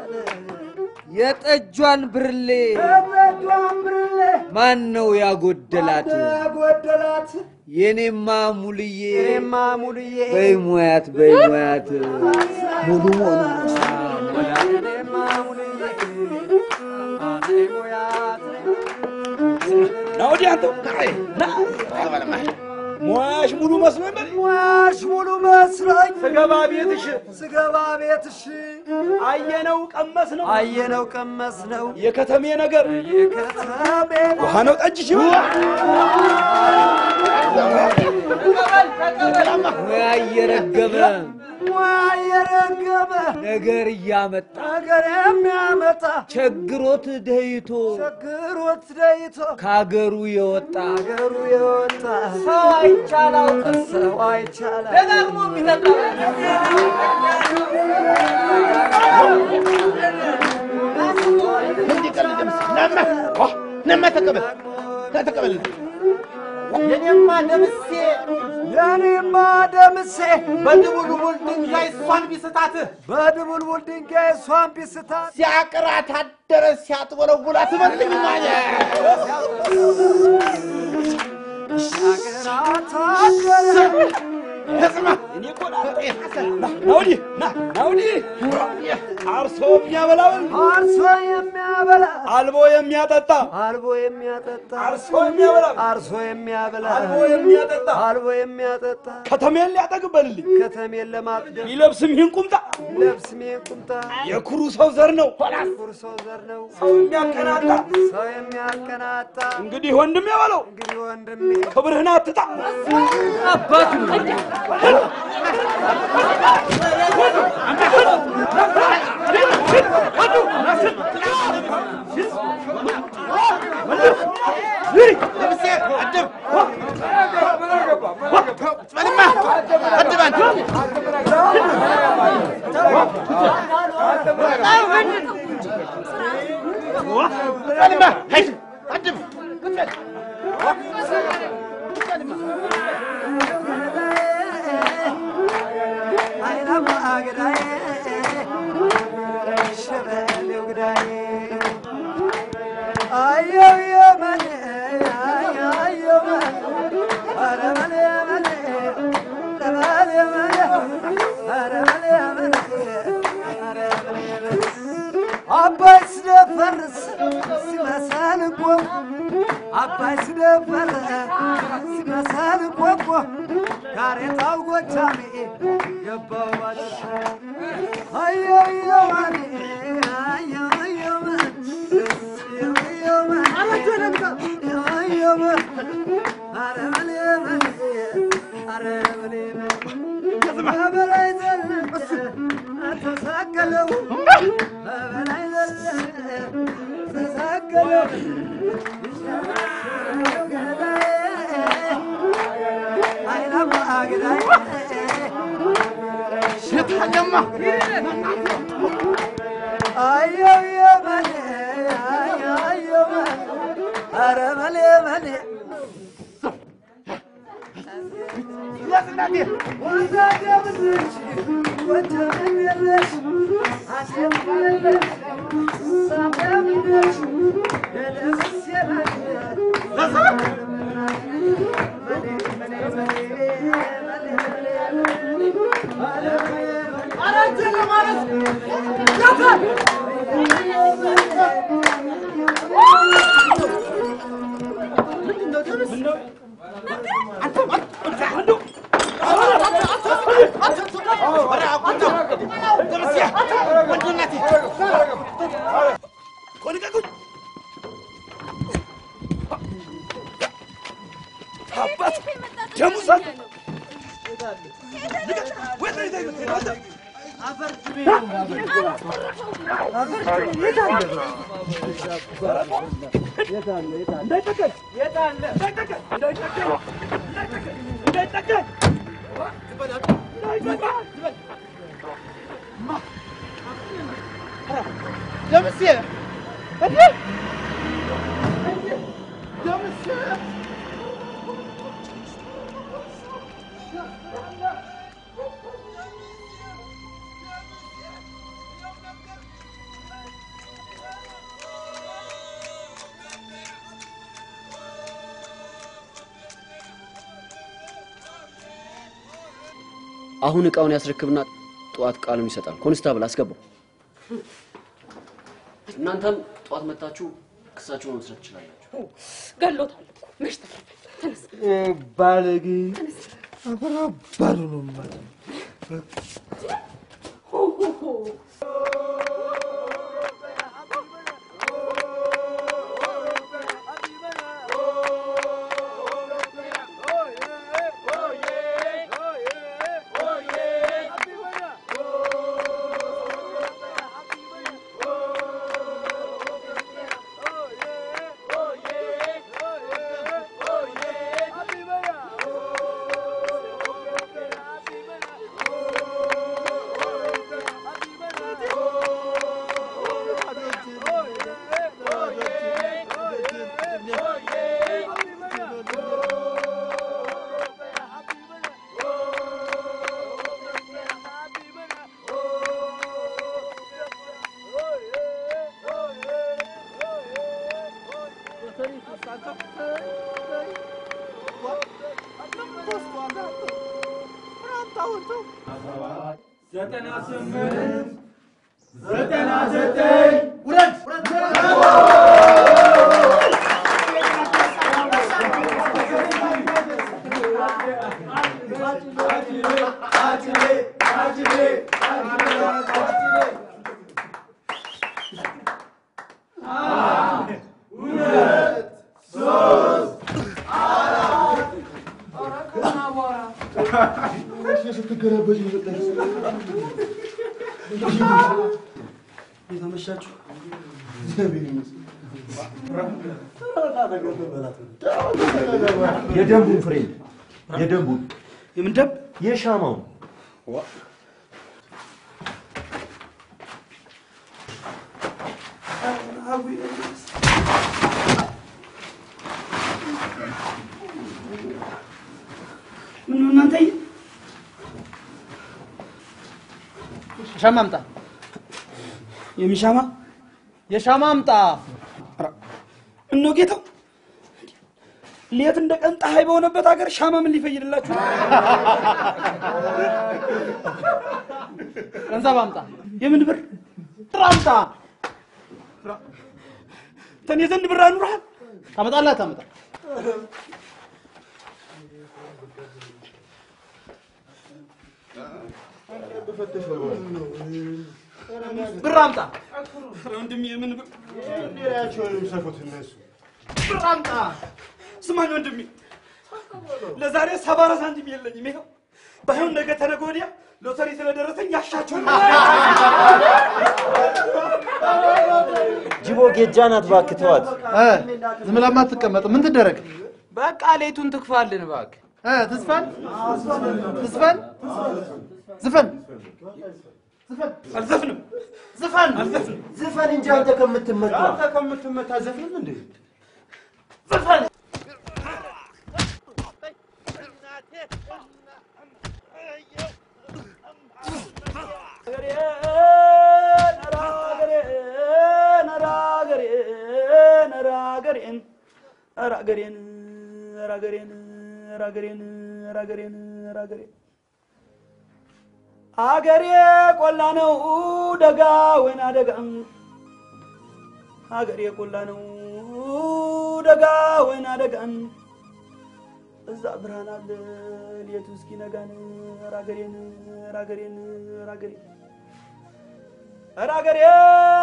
የጠጇን ብርሌ የጠጇን ብርሌ ማን ነው ያጎደላት? ያጎደላት የኔማ ሙልዬ የኔማ ሙልዬ በይ ሙያት በይ ሙያት ሙሉ መሆኑ የኔማ ሙልዬ ና ወዲህ አንተው ና ሙያሽ ሙሉ መስሎኝ በል ሙያሽ ሙሉ መስሎኝ ስገባ ቤትሽ ስገባ ቤትሽ አየነው ቀመስ ነው አየነው ቀመስ ነው የከተሜ ነገር የከተሜ ውሃ ነው ጠጅሽ ሙያ እየረገበ ሙያ እየረገበ ነገር እያመጣ ነገር የሚያመጣ ቸግሮት ደይቶ ቸግሮት ደይቶ ከአገሩ የወጣ ከአገሩ የወጣ ሰው አይቻላው ሰው አይቻላ ደጋግሞ የሚጠጣ ነማ ተቀበል ተቀበል የኔማ ደምሴ የኔማ ደምሴ በድቡልቡል ድንጋይ እሷን ቢስታትህ በድቡልቡል ድንጋይ እሷን ቢስታት ሲያቅራት አደረ ሲያጥወለውላት መልግማለ ሲያቅራት አደረ ስማ እኔ እኮ ናውዲ ናውዲ አርሶ የሚያበላውን አርሶ የሚያበላ አልቦ የሚያጠጣ አልቦ የሚያጠጣ አርሶ የሚያበላ አርሶ የሚያበላ አልቦ የሚያጠጣ አልቦ የሚያጠጣ ከተሜን ሊያጠግበልልኝ ከተሜን ለማጥገብ ይለብስም ይህን ቁምጣ ይለብስም ይህን ቁምጣ የኩሩ ሰው ዘር ነው ኩሩ ሰው ዘር ነው ሰው የሚያቀናጣ ሰው የሚያቀናጣ እንግዲህ ወንድሜ በለው እንግዲህ ወንድሜ ክብርህን አትጣ አባቱ አባይ ስደፈርስ ሲመሰል እኮ አባይ ስደፈርስ ሲመሰል እኮ እኮ ጋሬጣው ጎጃሜ ገባው ባለፈ አየየዋኔ አየየዋኔ በበላይ ዘለቀ ተሳቀለው በበላይ ዘለቀ ተሳቀለው አይናማ አግዳይ ሽታለማ አየው የመሌ አየው መሌ ኧረ መሌ መሌ አባት ደሙ ሰጥ ደምሴ እንዴ ደምሴ አሁን እቃውን ያስረክብና ጠዋት ቃሉን ይሰጣል። ኮንስታብል አስገባው። እናንተም ጠዋት መታችሁ ክሳችሁን መስረት ትችላላችሁ። ገሎታል እኮ መች ተረፈ። ተነስ ባለጌ አበራባሉ ነው ማለት Oh, ዘጠና ስምንት ዘጠና ዘጠኝ ውረድ የተመሻችሁ የደንቡን ፍሬ የደንቡን የምን ደንብ? የሻማውን ምን ነው እናንተ ሻማ አምጣ። የሚሻማ የሻማ አምጣ። እኖ ጌታው ሌት እንደ ቀን ፀሐይ በሆነበት ሀገር ሻማ ምን ሊፈይድላችሁ ነው? ገንዘብ አምጣ። የምን ብር? ብር አምጣ። ተኔ ዘንድ ብር አኑረሃል? ታመጣለህ ታመጣ ብር አምጣ። ወንድሜ የምን ብር? እነሱ ብር አምጣ። ስማኝ ወንድሜ፣ ለዛሬ ሰባ አራት ሳንቲም የለኝም። ይኸው ባይሆን ነገ ተነገ ወዲያ ሎተሪ ስለደረሰኝ ያሻችሁን ጅቦ ጌጃ ናት፣ እባክህ ተዋት። ዝም ብላ አትቀመጥ። ምን ትደረግ? በቃ ሌቱን ትክፋልን እባክህ። እ ትዝፈን ትዝፈን ዝፈን አልዘፍንም። ዝፈን ዝፈን እንጂ አንተ ከምትመታ አንተ ከምትመታ ዘፍንም እንዴ? ዝፈን ራገሬን ራገሬን ራገሬን ራገሬን ራገሬን አገሬ ቆላ ነው ደጋ ወይና ደጋ አገሬ ቆላ ነው ደጋ ወይና ደጋን እዛ ብርሃን አለ ሌቱ እስኪነጋን ራገሬን ራገሬን ራገሬን ራገሬን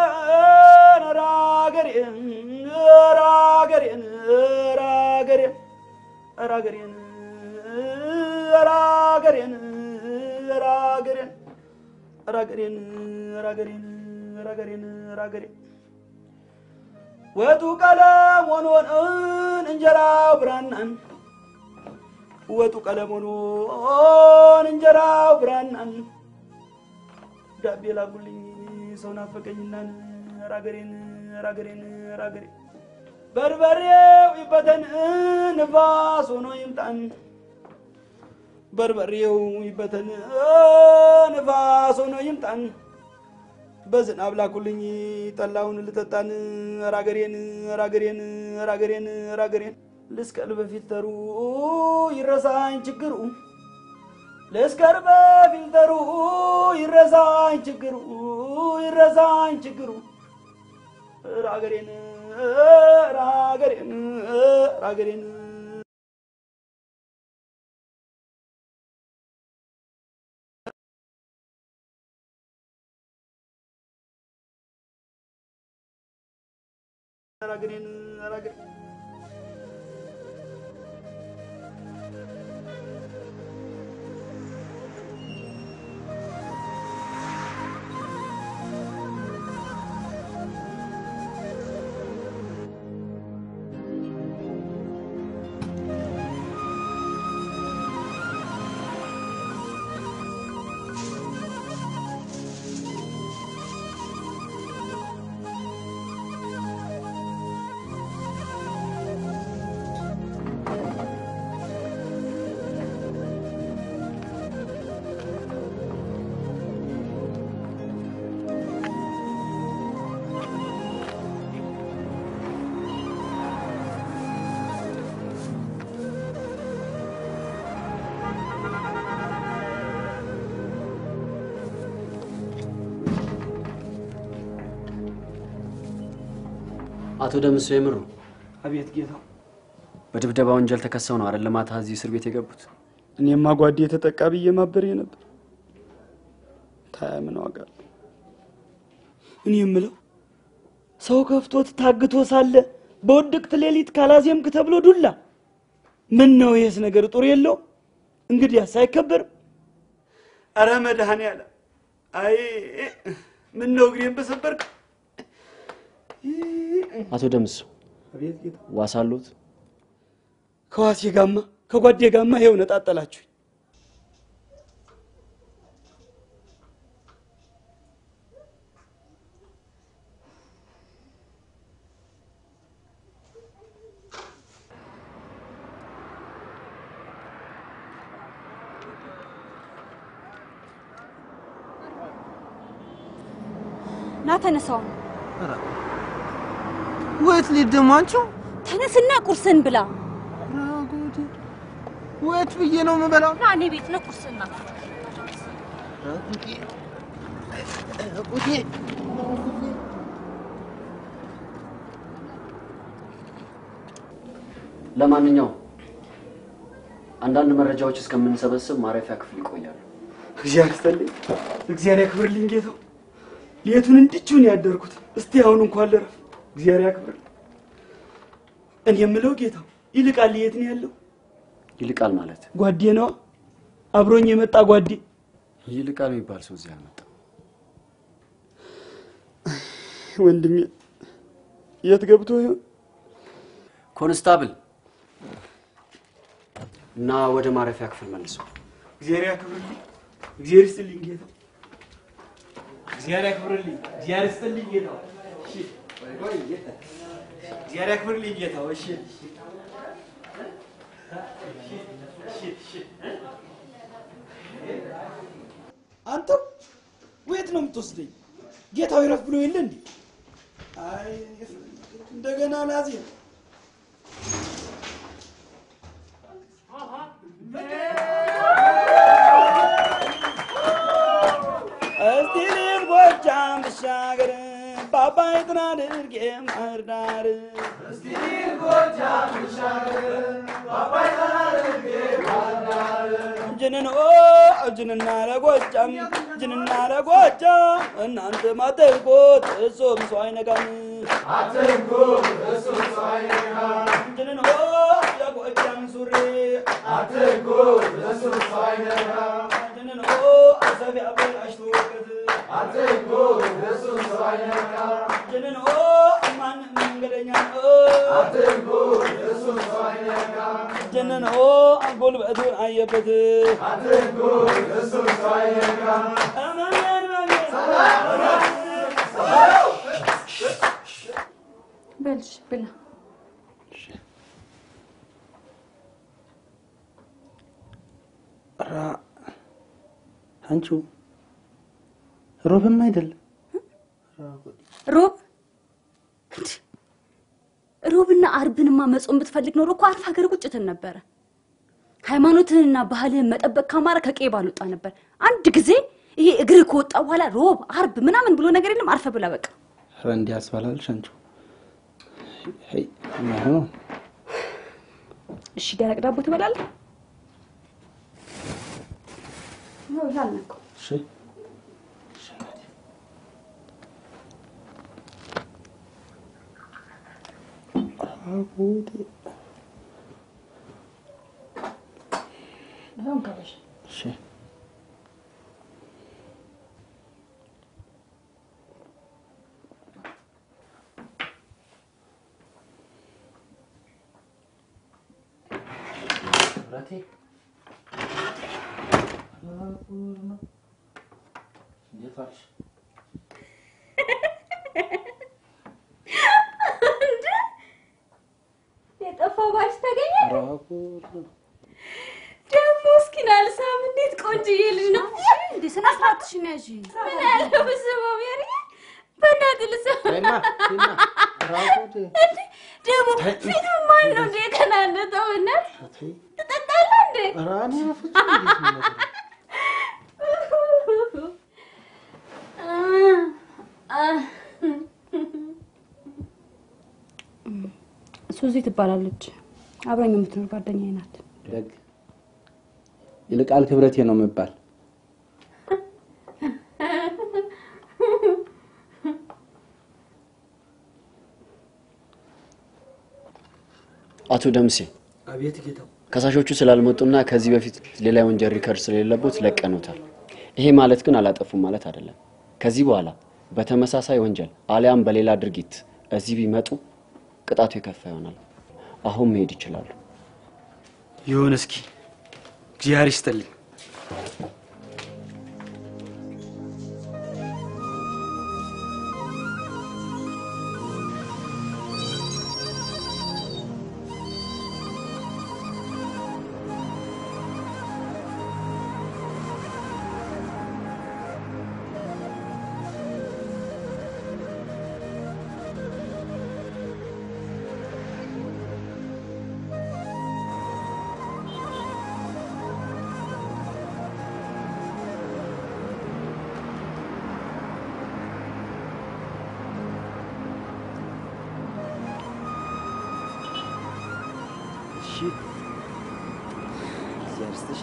ራገሬን ራገሬን ራገሬን ራገሬን ራገሬን ራገሬን ራገሬን ራገሬን ራገሬን ራገሬን ወጡ ቀለም ሆኖን እንጀራው ብራናን ወጡ ቀለም ሆኖን እንጀራው ብራናን ዳቤ ላጉልኝ ሰው ናፈቀኝናን ራገሬን ራገሬን ራገሬን በርበሬው ይበተን ንፋስ ሆኖ ይምጣን በርበሬው ይበተን ንፋስ ሆኖ ይምጣን በዝናብ ላኩልኝ ጠላውን ልጠጣን ራገሬን ራገሬን ራገሬን ራገሬን ልስቀል በፊልተሩ ይረሳኝ ችግሩ ልስከር በፊልተሩ ይረሳኝ ችግሩ ይረሳኝ ችግሩ ራገሬን ራገሬን ራገሬን ራገሬን ራገሬን አቶ ደምሶ የምሩ አቤት ጌታ፣ በድብደባ ወንጀል ተከሰው ነው አይደል ማታ እዚህ እስር ቤት የገቡት? እኔማ ጓዴ የተጠቃ ብዬ ማበሬ ነበር። ታያ ምን ዋጋ አለው? እኔ የምለው ሰው ከፍቶት ታግቶ ሳለ በውድቅት ሌሊት ካላዜምክ ተብሎ ዱላ። ምን ነው ይሄስ ነገር ጡር የለው? እንግዲያስ አይከበርም? አረ መድኃኔዓለም፣ አይ ምን ነው እግሬን በሰበርክ። አቶ ደምሶ አቤት ጌታ፣ ዋስ አለዎት? ከዋሴ ጋማ ከጓዴ ጋማ ይኸው ነጣጠላችሁኝ። ና ተነሳው። ወይት ልሂድ ደግሞ አንቺው? ተነስና ቁርስን ብላ። ወይት ብዬ ነው የምበላው? ና እኔ ቤት ነው ቁርስና ለማንኛውም አንዳንድ መረጃዎች እስከምንሰበስብ ማረፊያ ክፍል ይቆያሉ። እግዚአብሔር ይስጥልኝ፣ እግዚአብሔር ያክብርልኝ ጌታው። ሌቱን እንድችውን ያደርኩት እስቲ አሁን እንኳን ልረፍ። እግዚአብሔር ያክብርልኝ። እኔ የምለው ጌታው ይልቃል የት ነው ያለው? ይልቃል ማለት ጓዴ ነዋ፣ አብሮኝ የመጣ ጓዴ። ይልቃል የሚባል ሰው እዚህ አልመጣም። ወንድሜ የት ገብቶ ይሆን? ኮንስታብል እና ወደ ማረፊያ ክፍል መልሰው። እግዚአብሔር ያክብርልኝ፣ እግዚአብሔር ይስጥልኝ ጌታው። እግዚአብሔር ያክብርልኝ፣ እግዚአብሔር ይስጥልኝ ጌታው። እሺ፣ ቆይ ቆይ፣ እግዚአብሔር ያክብርልኝ ጌታው። እሺ፣ እሺ፣ እሺ። አንተው ወየት ነው የምትወስደኝ? ጌታው ይረፍ ብሎ የለ እንዴ? አይ እንደገና ናዚ እስቲ ልብ ጎጃም ብሻገር ባባይ ጥና ድርጌ ማህር ዳር እስቲ ልብ ጎጃም ብሻገር ባባይ ጥና ድርጌ ማህር ዳር ጅንን ኦ ጅንና ለጎጃም ጅንና ለጎጃም እናንተ ማተንኮት እሱም ሰው አይነካም አትንኩት እሱም ሰው አይነካም ጅንን ኦ ለጎጃም ሱሪ አትንኩት እሱም ሰው አይነካም ጅንን ኦ አሰብ ያበላሽቶ ወቅት አትንኩት እሱም ሰው አይነካም ጅንን ኦ ማን መንገደኛ ነው አትንኩት እሱም ሰው አይነካም ጅንን ኦ ጉልበቱን አየበት አትንኩት እሱም ሰው አይነካም እመን በልሽ ብላ። ራ አንቺው ሮብም አይደለም ሮብ ሮብና አርብንማ መጾም ብትፈልግ ኖሮ እኮ አርፍ ሀገር ቁጭ ትል ነበረ። ሃይማኖትህንና ባህልህን መጠበቅ ካማረ ከቄ ባልወጣ ነበር። አንድ ጊዜ ይሄ እግር ከወጣ በኋላ ሮብ አርብ ምናምን ብሎ ነገር የለም። አርፈ ብላ በቃ። ኧረ እንዲህ ያስባላልሽ አንቺው? ሄይ የማይሆን ነው። እሺ ደረቅ ዳቦ ትበላለህ? ነው ይሄ አልነካው። እሺ አጉዴ ይኸው እንከበሽ። እሺ ብረቴ እንዴት ዋልሽ? እንደ የጠፋው ባሽ ተገኘ። ኧረ ጉድ ነው። ደግሞ እስኪ ናልሳም እንዴት ቆንጅዬ ልጅ ነው እንዴ! ስነ ስርዓትሽን ያዢ። ምን ያለ ብስበው ሜሪ፣ በእናትህ ልስማ። ተይማ፣ ተይማ። ኧረ ጉድ። እንዴ ደግሞ ፊቱ ማን ነው እንዴ የከናነጠው? በእናትህ ትጠጣለህ እንዴ? ኧረ እኔ በፍጹም እንዴት ነው ነገር? ሱዚ ትባላለች። አብራኝ የምትኖር ጓደኛዬ ናት። ደግ ይልቃል ክብረቴ ነው የምባል። አቶ ደምሴ አቤት ጌታው። ከሳሾቹ ስላልመጡና ከዚህ በፊት ሌላ የወንጀል ሪከርድ ስለሌለቦት ለቀኑታል። ይሄ ማለት ግን አላጠፉም ማለት አይደለም። ከዚህ በኋላ በተመሳሳይ ወንጀል አሊያም በሌላ ድርጊት እዚህ ቢመጡ ቅጣቱ የከፋ ይሆናል። አሁን መሄድ ይችላሉ። ይሁን እስኪ እግዚአብሔር ይስጥልኝ። እሺ እግዚአብሔር ይስጥሽ።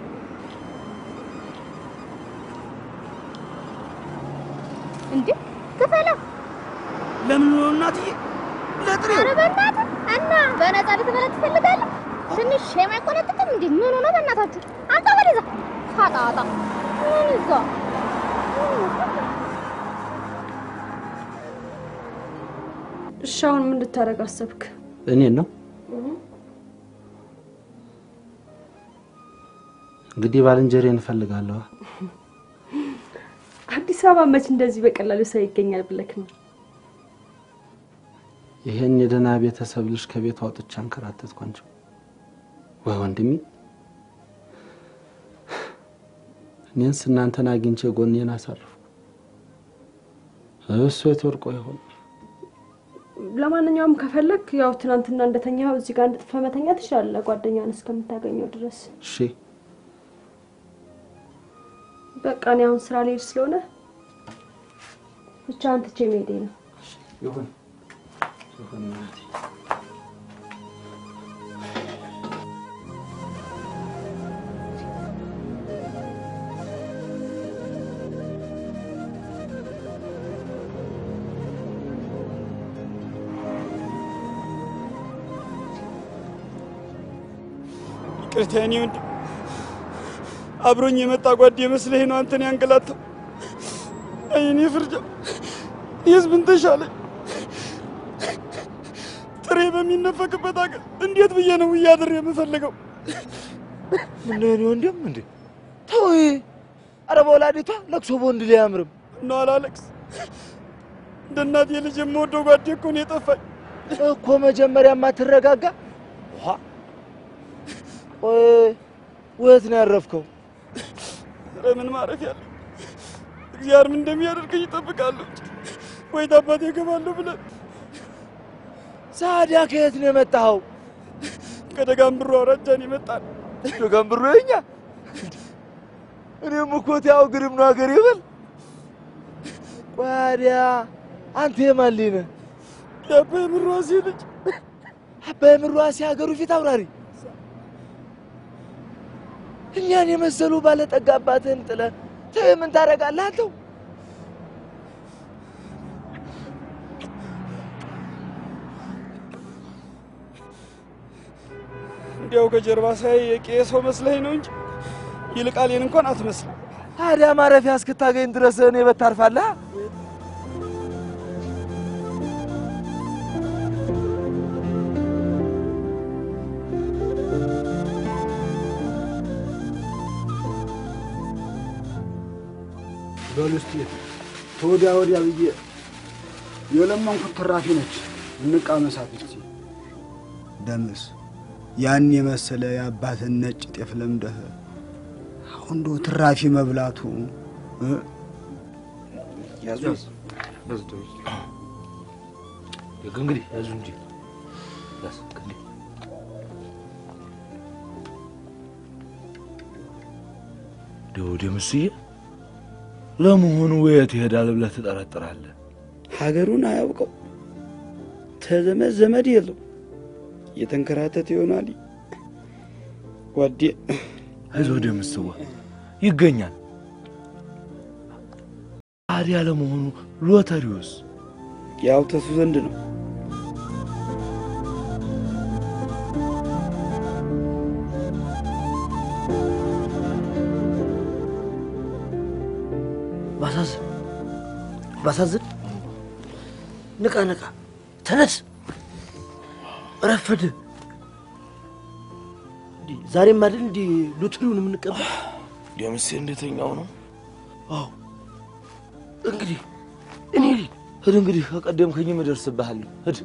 እንዴ ክፈለው። ለምን ነው እናትዬ? ለጥሬው ኧረ በእናትህ እና በነፃ ልትበላ ትፈልጋለህ? ትንሽ ሼም አይቆነጥጥም እንዴ? ምን ሆነ በእናታችሁ? አንተ ወደዛ ፋጣጣ ምን ይዛ እሺ አሁን ምን ልታደርግ አሰብክ? እኔን ነው እንግዲህ ባልንጀሬን እፈልጋለሁ። አዲስ አበባ መች እንደዚህ በቀላሉ ሰው ይገኛል ብለክ ነው? ይሄን የደህና ቤተሰብ ልጅ ከቤት አውጥቼ አንከራተትኩ እንጂ ወይ ወንድሜ፣ እኔንስ እናንተን አግኝቼ ጎኔን አሳርፉ። እሱ የት ወድቆ ይሆን? ለማንኛውም ከፈለክ ያው ትናንትና እንደተኛው እዚህ ጋር እንድጥፈ መተኛ ትችላለህ፣ ጓደኛን እስከምታገኘው ድረስ። እሺ በቃ እኔ አሁን ስራ ልሄድ ስለሆነ ብቻ አንትቼ መሄዴ ነው። ይሁን ይሁን እናቴ። ይቅርታ የኔ ወንድም፣ አብሮኝ የመጣ ጓዴ መስለህ ነው አንተን ያንገላታው። አይ እኔ ፍርጃ፣ እኔስ ምን ተሻለኝ? ጥሬ በሚነፈቅበት አገር እንዴት ብዬ ነው እያድር የምፈልገው? ምን የኔ ወንድም እንዴ ተው። ኧረ በወላዲቷ ለቅሶ በወንድ ላይ አያምርም። እና አላለቅስ እንደ እናቴ ልጅ የምወደው ጓዴ እኮ ነው የጠፋኝ። እኮ መጀመሪያ ማትረጋጋ ቆይ ወት ነው ያረፍከው? ኧረ ምን ማረፍ ያለ እግዚአብሔር ምን እንደሚያደርገኝ ይጠብቃለሁ እንጂ ወይ ታባቴ እገባለሁ ብለን ሳዲያ ከየት ነው የመጣኸው? ከደጋምብሮ አውራጃን የመጣን ደጋምብሮ የኛ እኔም እኮ ያው ግርም ነው ሀገር ይበል። ቋዲያ አንተ የማን ልጅ ነህ? የአባይ ምሯሴ ልጅ። አባይ ምሯሴ ሀገሩ ፊት አውራሪ እኛን የመሰሉ ባለጠጋ አባትህን ጥለህ ተይ ምን ታደርጋለህ አንተው? እንዲያው ከጀርባ ሳይ የቄ ሰው መስለኝ ነው እንጂ ይልቃሌን እንኳን አትመስልም። ታዲያ ማረፊያ እስክታገኝ ድረስ እኔ በታርፋለህ? በሉ እስኪ ተወዲያ ወዲያ ብዬ የለመንኩት ትራፊ ነች። እንቃመሳት እስኪ። ደምስ ያን የመሰለ የአባትን ነጭ ጤፍ ለምደህ አሁን እንደው ትራፊ መብላቱ እ? ያዙ እንግዲህ ያዙ እንጂ ያዝ እንግዲህ ደው ደምስዬ፣ ለመሆኑ የት ይሄዳል ብለህ ትጠረጥራለህ? ሀገሩን አያውቀው፣ ተዘመድ ዘመድ የለው። የተንከራተት ይሆናል ጓዴ። አይዞህ ደምስዋ ይገኛል። ታዲያ ለመሆኑ ሎተሪውስ ያው ተሱ ዘንድ ነው። ባሳዝን ባሳዝን፣ ንቃ ንቃ፣ ተነስ፣ ረፈድ። ዛሬም አይደል እንዲህ ሎተሪውን የምንቀበል? ደምሴ እንደተኛው ነው። አዎ እንግዲህ እኔ ልሂድ። ሂድ እንግዲህ ከቀደምከኝም እደርስብሃለሁ። ሂድ።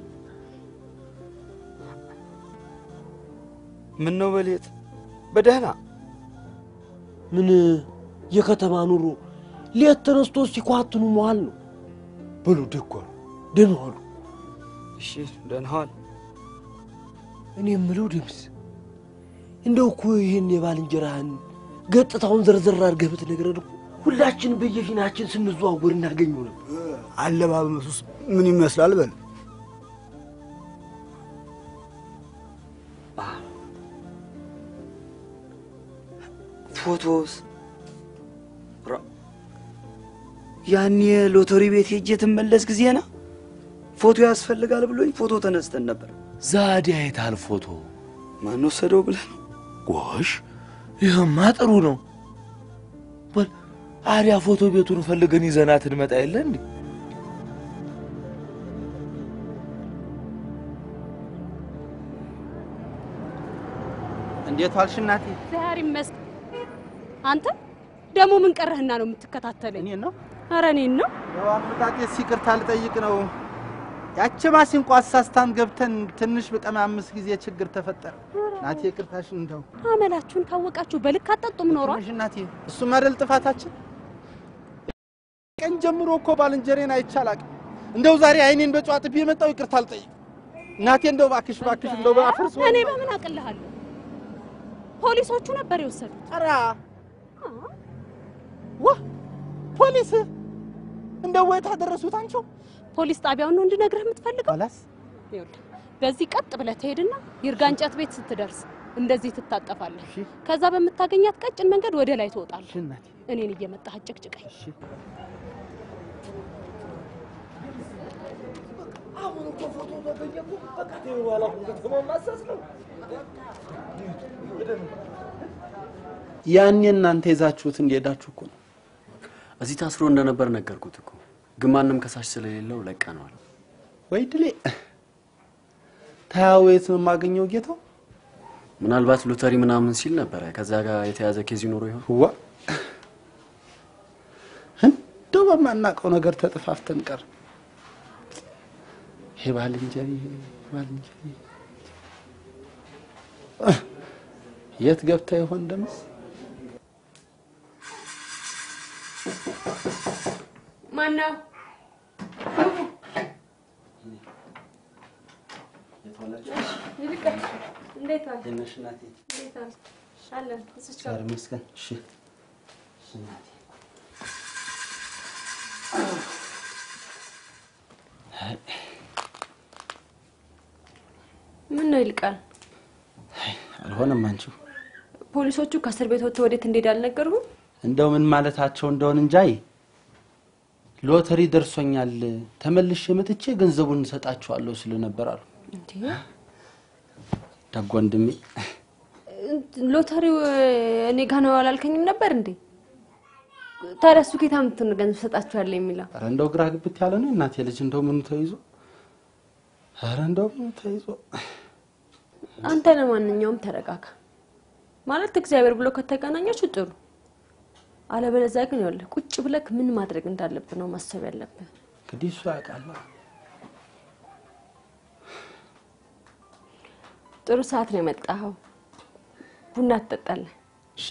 ምን ነው በሌት በደህና ምን የከተማ ኑሮ ሌት ተነስቶ ሲኳትኑ መዋል ነው። በሉ ደጓ ደህና ዋሉ። እሺ ደህና ዋል። እኔ የምለው ደምስ እንደው እኮ ይህን የባልንጀራህን ገጽታውን ዘርዘር አድርገህ ብትነግረን እኮ ሁላችን በየፊናችን ስንዘዋወር እናገኘው ነበር። አለባበሱስ ምን ይመስላል? በል ፎቶስ ያኔ ሎተሪ ቤት ሄጄ ትመለስ ጊዜና ፎቶ ያስፈልጋል ብሎኝ ፎቶ ተነስተን ነበር። ዛዲያ የታል ፎቶ? ማን ወሰደው ብለህ ነው? ጎሽ ይህማ ጥሩ ነው። በል አዲያ ፎቶ ቤቱን ፈልገን ይዘናት እንመጣ የለ እንዴ? እንዴት ዋልሽ እናቴ? እግዚአብሔር ይመስገን። አንተ ደግሞ ምን ቀረህና ነው የምትከታተለኝ? እኔን ነው? ኧረ እኔን ነው። ያው አመጣጤስ ይቅርታ ልጠይቅ ነው። ያቺ ማሲንቆ አሳስታን ገብተን ትንሽ በቀማምስ ጊዜ ችግር ተፈጠረ። እናቴ ይቅርታሽን እንደው አመላችሁን ካወቃችሁ በልክ አጠጡም ኖሯል። ትንሽ እናቴ፣ እሱም አይደል ጥፋታችን። ቀን ጀምሮ እኮ ባልንጀሬን አይቻላቅም። እንደው ዛሬ አይኔን በጨዋ ጥቤ የመጣው ይቅርታ ልጠይቅ እናቴ። እንደው እባክሽ እባክሽ እንደው በአፍርስ እኔ በምን አቅልሃለሁ? ፖሊሶቹ ነበር የወሰዱት። ኧረ ዋ ፖሊስ እንደው ወይ ታደረሱት አንቺው ፖሊስ ጣቢያውን ነው እንድነግርህ የምትፈልገው? ኋላስ ይኸውልህ በዚህ ቀጥ ብለህ ትሄድና ይርጋ እንጨት ቤት ስትደርስ እንደዚህ ትታጠፋለህ። ከዛ በምታገኛት ቀጭን መንገድ ወደ ላይ ትወጣለህ። እኔን እየመጣህ አጨቅጭቀኝ። አሁን እኮ ፎቶ ተገኘ እኮ በቃ ተይው በኋላ እኮ ከተማውን ማሳስ ነው። ያኔ እናንተ ይዛችሁት እንደሄዳችሁ እኮ ነው። እዚህ ታስሮ እንደነበር ነገርኩት እኮ ግን ማንም ከሳሽ ስለሌለው ለቀነዋል። ወይ ድሌ ታያው የት ነው የማገኘው ጌታው? ምናልባት ሎተሪ ምናምን ሲል ነበረ። ከዛ ጋር የተያዘ ኬዝ ይኖሮ ይሆን? ዋ እንደው በማናውቀው ነገር ተጥፋፍተን ቀር ይሄ ባልንጀሪ ባልንጀሪ የት ገብታ ይሆን ደምስ? ማነው? ይልቀቅ እንዴት ዋልክ? ትንሽ እናቴ እንዴት ዋልክ? አለን እዚች ጋር ዛሬ መስገን እሺ እሺ እናቴ ምን ነው ይልቃል? አልሆነም አንቺው ፖሊሶቹ ከእስር ቤት ወጥተው ወዴት እንደሄድ አልነገሩህም? እንደው ምን ማለታቸው እንደሆን እንጃይ ሎተሪ ደርሶኛል ተመልሼ መጥቼ ገንዘቡን እንሰጣችኋለሁ ስል ነበር አሉ። እንዴ ደግ ወንድሜ ሎተሪው እኔ ጋ ነው አላልከኝም ነበር እንዴ? ታዲያ እሱ ጌታ ምትን ገንዘብ ሰጣችኋለሁ የሚለው ኧረ እንደው ግራ ግብት ያለ ነው እናቴ ልጅ እንደው ምኑ ተይዞ ኧረ እንደው ምኑ ተይዞ አንተ ለማንኛውም ተረጋጋ። ማለት እግዚአብሔር ብሎ ከተገናኛችሁ ጥሩ፣ አለበለዚያ ግን ይኸውልህ ቁጭ ብለህ ምን ማድረግ እንዳለብህ ነው ማሰብ ያለብህ። እንግዲህ እሱ ያውቃል። ጥሩ ሰዓት ነው የመጣኸው። ቡና ትጠጣለህ። እሺ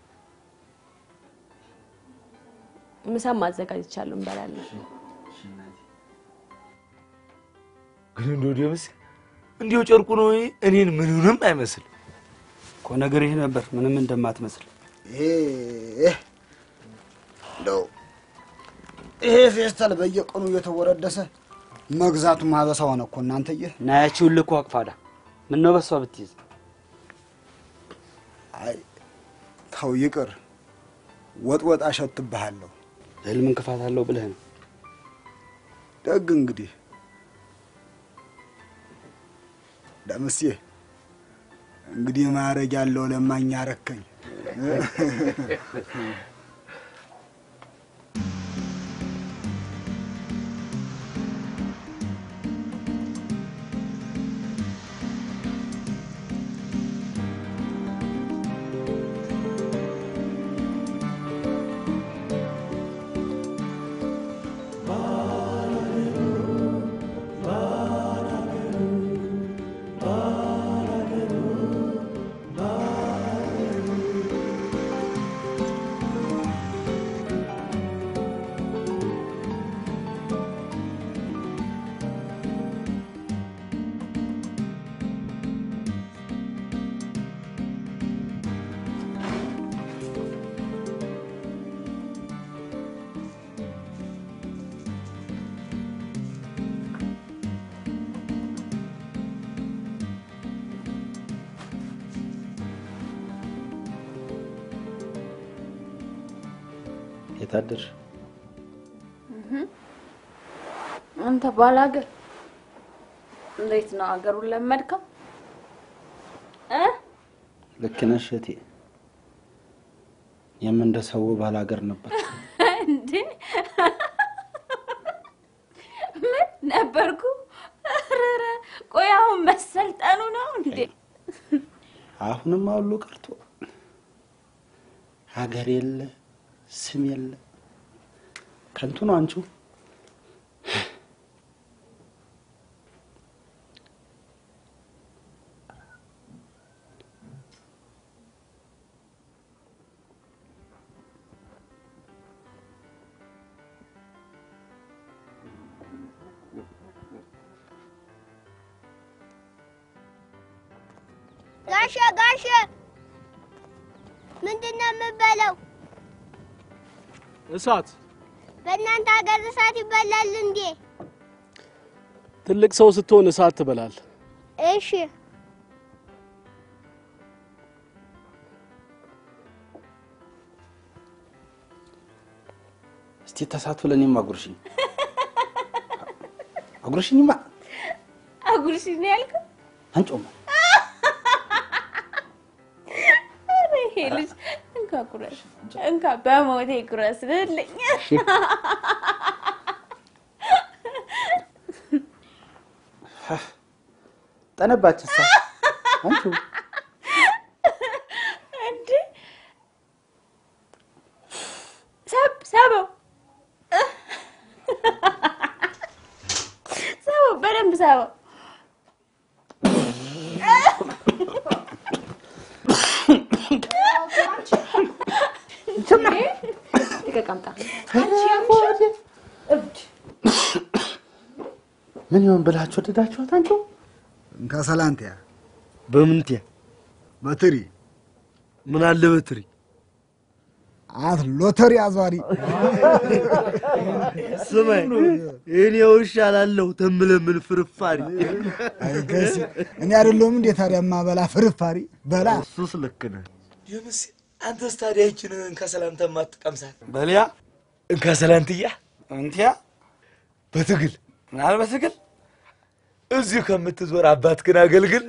ምሳም ማዘጋጅቻለሁ፣ እንበላለን። ግን እንደው ደምስ እንዲሁ ጨርቁ ነው እኔን ምንንም አይመስል እኮ ነገር ይህ ነበር ምንም እንደማትመስል ይሄ እንደው ይሄ ፌስታል በየቀኑ እየተወረደሰ መግዛቱ ማበሳ ሆነ እኮ እናንተዬ። ናያችሁን ልኮ አቅፋዳ ምን ነው በሷ ብትይዝ? አይ ተው ይቅር። ወጥ ወጥ አሸትብሃለሁ። ህልም እንቅፋት አለው ብለህ ነው? ደግ እንግዲህ ደምሴ እንግዲህ ማረግ ያለው ለማኝ አረከኝ። የታደርሽ አንተ ባላገር እንዴት ነው አገሩን ለመድከው እ ልክ ነሽ እህቴ። የምንደሰው ባላገር ነበር። እንዴ ምን ነበርኩ? ኧረ ቆይ አሁን መሰልጠኑ ነው እንዴ? አሁንም ሁሉ ቀርቶ ሀገር የለ ስም የለ ከንቱ ነው አንቺው። ጋሼ ጋሼ፣ ምንድን ነው የምበለው? እሳት በእናንተ ሀገር እሳት ይበላል እንዴ? ትልቅ ሰው ስትሆን እሳት ትበላል። እሺ እስቲ ተሳትፎ ለእኔም አጉርሽኝ አጉርሽኝማ አጉርሽ ነው ያልከው? አንጮማ ኧረ ይሄ ልጅ እንካ ጉረስ፣ እንካ በሞቴ ጉረስ ልልኝ። ጠነባች ሳ አንቺው እንዴ ሰብ ሰበው ሰበው በደንብ ሰበው። ልቀቅ አምጣ። ምን ይሆን ብላችሁ ወደዳችኋት አንቺው? እንካ ሰላንቲያ በምንትያ በትሪ ምን አለ በትሪ አት ሎተሪ አዟሪ ስማኝ፣ እኔ ውሻ ላለሁ ተምለምን ፍርፋሪ አይገሲ እኔ አይደለሁም እንዴ ታዲያ ማበላ ፍርፋሪ በላ እሱስ ልክ ነህ። የምስ አንተስ ታዲያ ይችን እንካ ሰላንታ ማትቀምሳት በልያ እንካ ሰላንትያ እንቲያ በትግል ምናል በትግል እዚሁ ከምትዞር አባትህን አገልግል።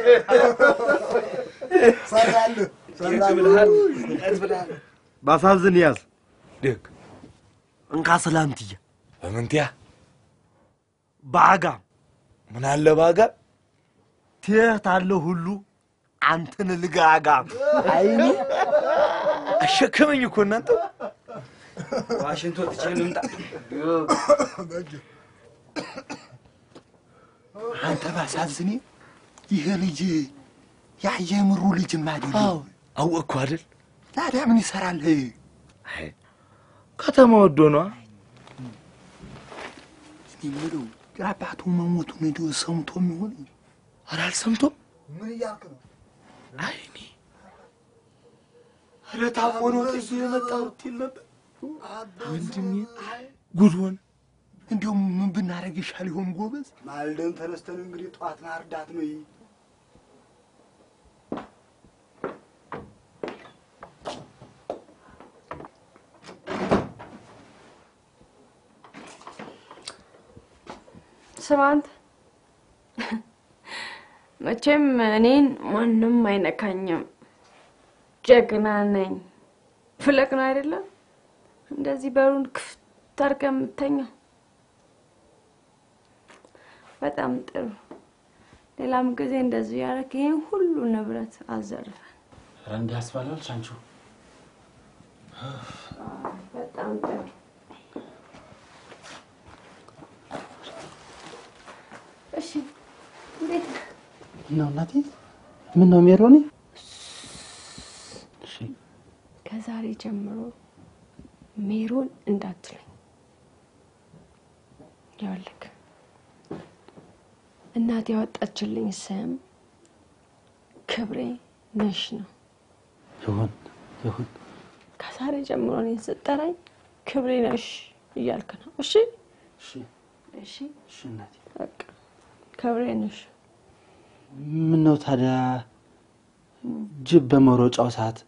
ሰራልህ ብልሃል ብልሃል ባሳዝን ያዝ ደግ እንካ ሰላምትያ በምንትያ በአጋም ምን አለ በአጋም ትየት አለ ሁሉ አንተን ልጋጋም አይኒ አሸከመኝ እኮ እናንተ ዋሽንቶ ትቼ ልምጣ። አንተ ባሳዝኔ ይሄ ልጅ ያ የምሩ ልጅ ማደል አወቅኩ አይደል? ታዲያ ምን ይሰራል? ከተማ ወዶ ነዋ። እኔ የምለው የአባቱ መሞቱን እንደው ሰምቶ የሚሆን ኧረ አልሰምቶም። ምን እያልክ ነው? አይ እኔ ኧረ ታሞ ነው ጥዬ የመጣሁት ይል ነበር ወንድሜ። ጉድ ሆነ። እንዲያውም ምን ብናደርግ ይሻል ይሆን ጎበዝ? ማልደን ተነስተን እንግዲህ ጠዋት ማርዳት ነው። ስማ አንተ መቼም እኔን ማንም አይነካኝም። ጀግና ነኝ። ፍለቅ ነው አይደለም? እንደዚህ በሩን ክፍት አድርገህ የምተኛው። በጣም ጥሩ። ሌላም ጊዜ እንደዚህ ያደረግ ይህን ሁሉ ንብረት አዘርፈን። ኧረ እንዲህ ያስባላል አንቺ። በጣም ጥሩ። እሺ እንዴት ነህ? ምነው እናቴ? ምነው ሜሮኔ? ከዛሬ ጀምሮ ሜሮን እንዳትለኝ። ይኸውልህ እናት ያወጣችልኝ ስም ክብሬ ነሽ ነው። ይሁን ይሁን። ከዛሬ ጀምሮ እኔን ስጠራኝ ክብሬ ነሽ እያልክ ነው። እሺ እሺ እሺ እሺ እናቴ። በቃ ክብሬ ነሽ። ምነው ታዲያ ጅብ በመሮጫው ሰዓት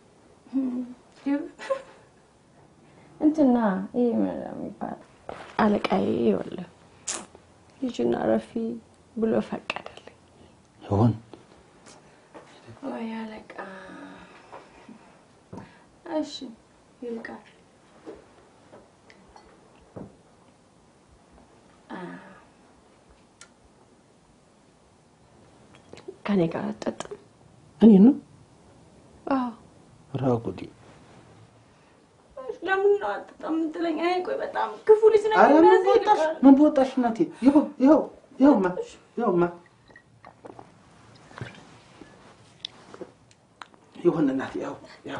እንትና ይሄ ምን ነው የሚባለው አለቃዬ ይኸውልህ ልጅና ረፊ ብሎ ፈቀደልኝ። ይሁን ወይ አለቃ። እሺ ይልቃል። አ፣ ከኔ ጋር አትጠጣም? እኔ ነው አዎ። ራጉዲ ለምን ነው አትጠጣም የምትለኝ? አይ ቆይ በጣም ክፉ ልጅ ነኝ። ኧረ ምን እንደዚህ በወጣሽ ይልቃል። ምን በወጣሽ እናቴ። ይኸው ይኸው ይኸውማ ይኸውማ ይሁን እናቴ። ይኸው ይኸው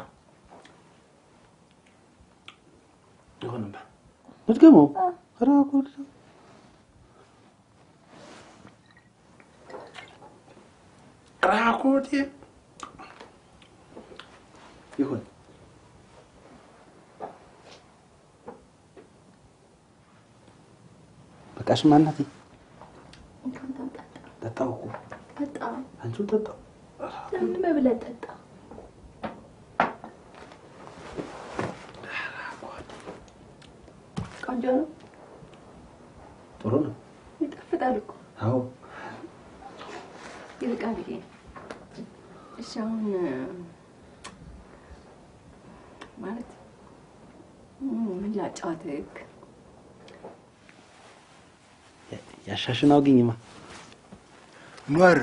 ይሁንማ። ልድገመው። ኧረ ጉድ ራጉዲ ይሁን በቃሽማ እናቴ። ጠጣሁ እኮ በጣም አንቺው ጠጣሁ። ለምን በብለህ ጠጣ? ቆንጆ ነው፣ ጥሩ ነው። ይጣፍጣል እኮ አዎ ይልቃል። ይሄ እሺ፣ አሁን ማለት ምን ላጫወትህ? ያሻሽን አውግኝማ ኖር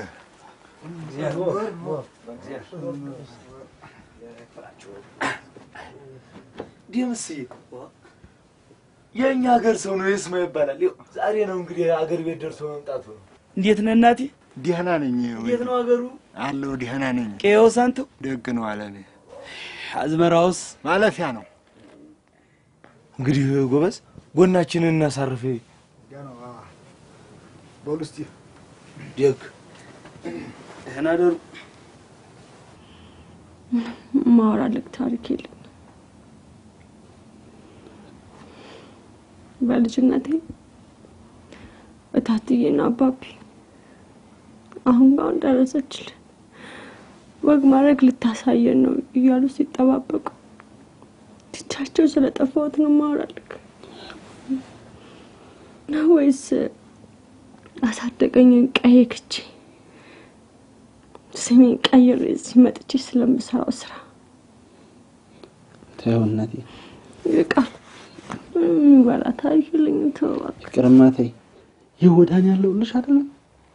ደምስዬ የእኛ ሀገር ሰው ነው የስማ ይባላል። ይኸው ዛሬ ነው እንግዲህ አገር ቤት ደርሶ መምጣቱ ነው። እንዴት ነህ እናቴ? ደህና ነኝ። እንዴት ነው ሀገሩ? አለሁ ደህና ነኝ። ቄው ሳንቱ ደግ ነው አለኔ። አዝመራውስ ማለፊያ ነው። እንግዲህ ጎበዝ ጎናችንን እናሳርፍ። በሉ እስቲ ደግ ደህና ደሩ። ማወራልህ ታሪክ የለም። በልጅነቴ እታትዬና አባቢ አሁን ጋር ደረሰችልን ወግ ማድረግ ልታሳየን ነው እያሉ ሲጠባበቁ ትቻቸው ስለጠፋሁት ነው ማወራልህ ነው ወይስ አሳደገኝን ቀዬ ክቼ ስሜን ቀይሬ እዚህ መጥቼ ስለምሰራው ስራ ተይው እናቴ፣ ይቃል የሚበላ ታሪክ የለኝም። ተው እባክህ። ይቅርማ ተይ። ይህ ወዳን ያለውልሽ አይደለም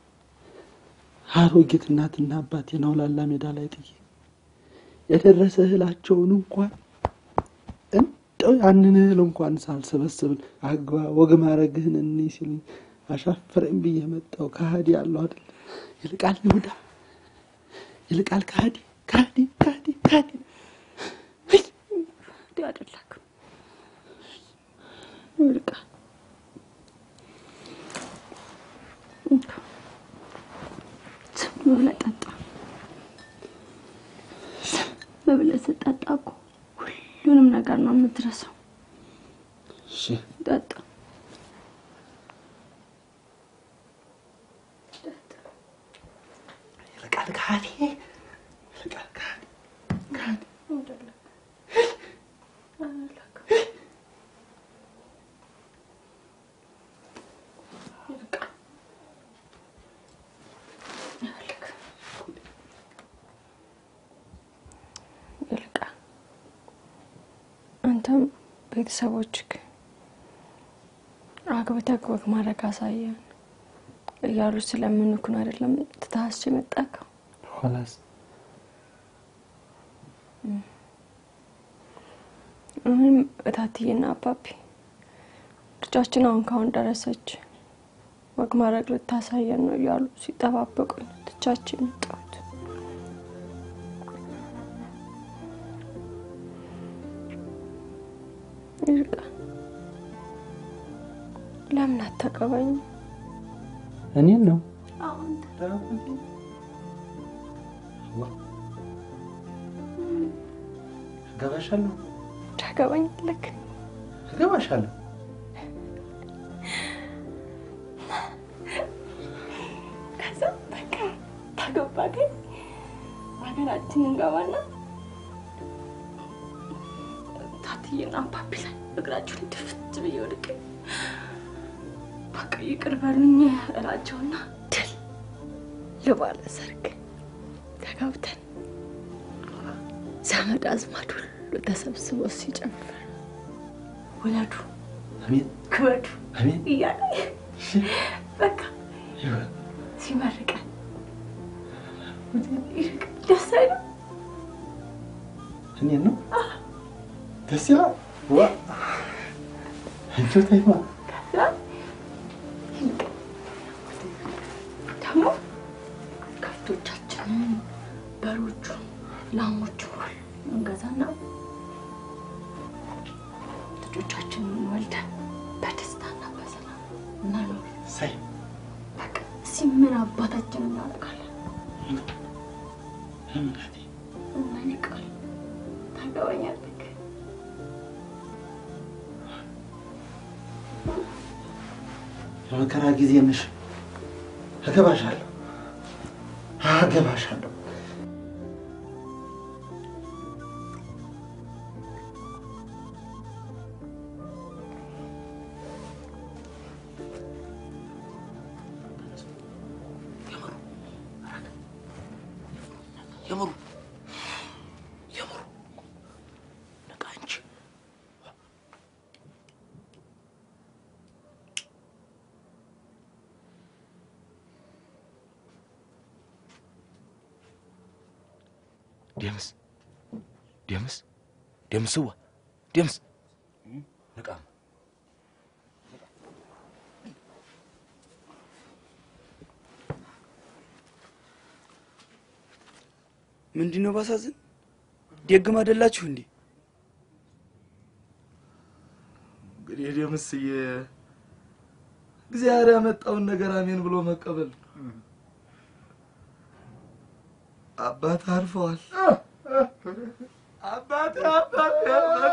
አሮጊት እናትና አባቴን አውላላ ሜዳ ላይ ጥዬ የደረሰ እህላቸውን እንኳን እንደው ያንን እህል እንኳን ሳልሰበስብን አግባ ወግ ማድረግህን እኔ ሲሉኝ አሻፈረኝ ብዬ መጣሁ። ከሃዲ ያለው አይደል ይልቃል ይሁዳ ይልቃል ከሃዲ ከሃዲ ከሃዲ ከሃዲ እንዲህ አይደለክም ይልቃል። ዝም ብለህ ጠጣ። ዝም ብለህ ስትጠጣ እኮ ሁሉንም ነገር ነው የምትረሳው። እሺ ጠጣ። ይልቃል ከሃዲ ይልቃል ከሃዲ ከሃዲ ይልቃል ቤተሰቦችህ አግብተህ ወግ ማድረግ አሳየን እያሉ ስለምንኩን አይደለም ትታስች የመጣከው ኋላስ እኔም እታትዬና አባቢ ልጃችን አሁን ካሁን ደረሰች ወግ ማድረግ ልታሳየን ነው እያሉ ሲጠባበቁኝ ትቻቸው የመጣሁት። ይርቃ ለምን አታገባኝ? እኔን ነው አሁን እገባሻለሁ ታገባኛለህ? እገባሻለሁ ከዛ በቃ ታገባ ግን ሀገራችን እንገባና ታትዬና አባቢ ላይ እግራቸውን ድፍት ብዬ ወድቄ በቃ ይቅር በሉኝ እላቸውና ድል ለባለ ሰርግ ተጋብተን ዘመድ አዝማድ ሁሉ ተሰብስቦ ሲጨፍር ውለዱ አሜን ክበዱ አሜን እያለ በቃ ሲመርቀን ይርቅ ደስ አይልም? እኔን ነው ደስ ይላል ዋ አንቺ ተይማ ከዛ ይርቅ ደግሞ ከብቶቻችንን በሮቹ ላሞቹ ሁሉ እንገዛና ልጆቻችንን ወልደን በደስታና በሰላም መኖር ሳይ በቃ እስኪ ምን አባታችን እናደርጋለን? እና ይቃል ታገባኛለህ? የመከራ ጊዜ ነሽ እገባሻለሁ እገባሻለሁ የምሩ የምሩ ነቃ እንጂ ደምስ ደምስ ደምስዋ ደምስ ነቃ ምንድን ነው ባሳዝን? ደግም አይደላችሁ እንዴ? እንግዲህ ደምስዬ እግዚአብሔር ያመጣውን ነገር አሜን ብሎ መቀበል ነው። አባት አርፈዋል። አባት አባት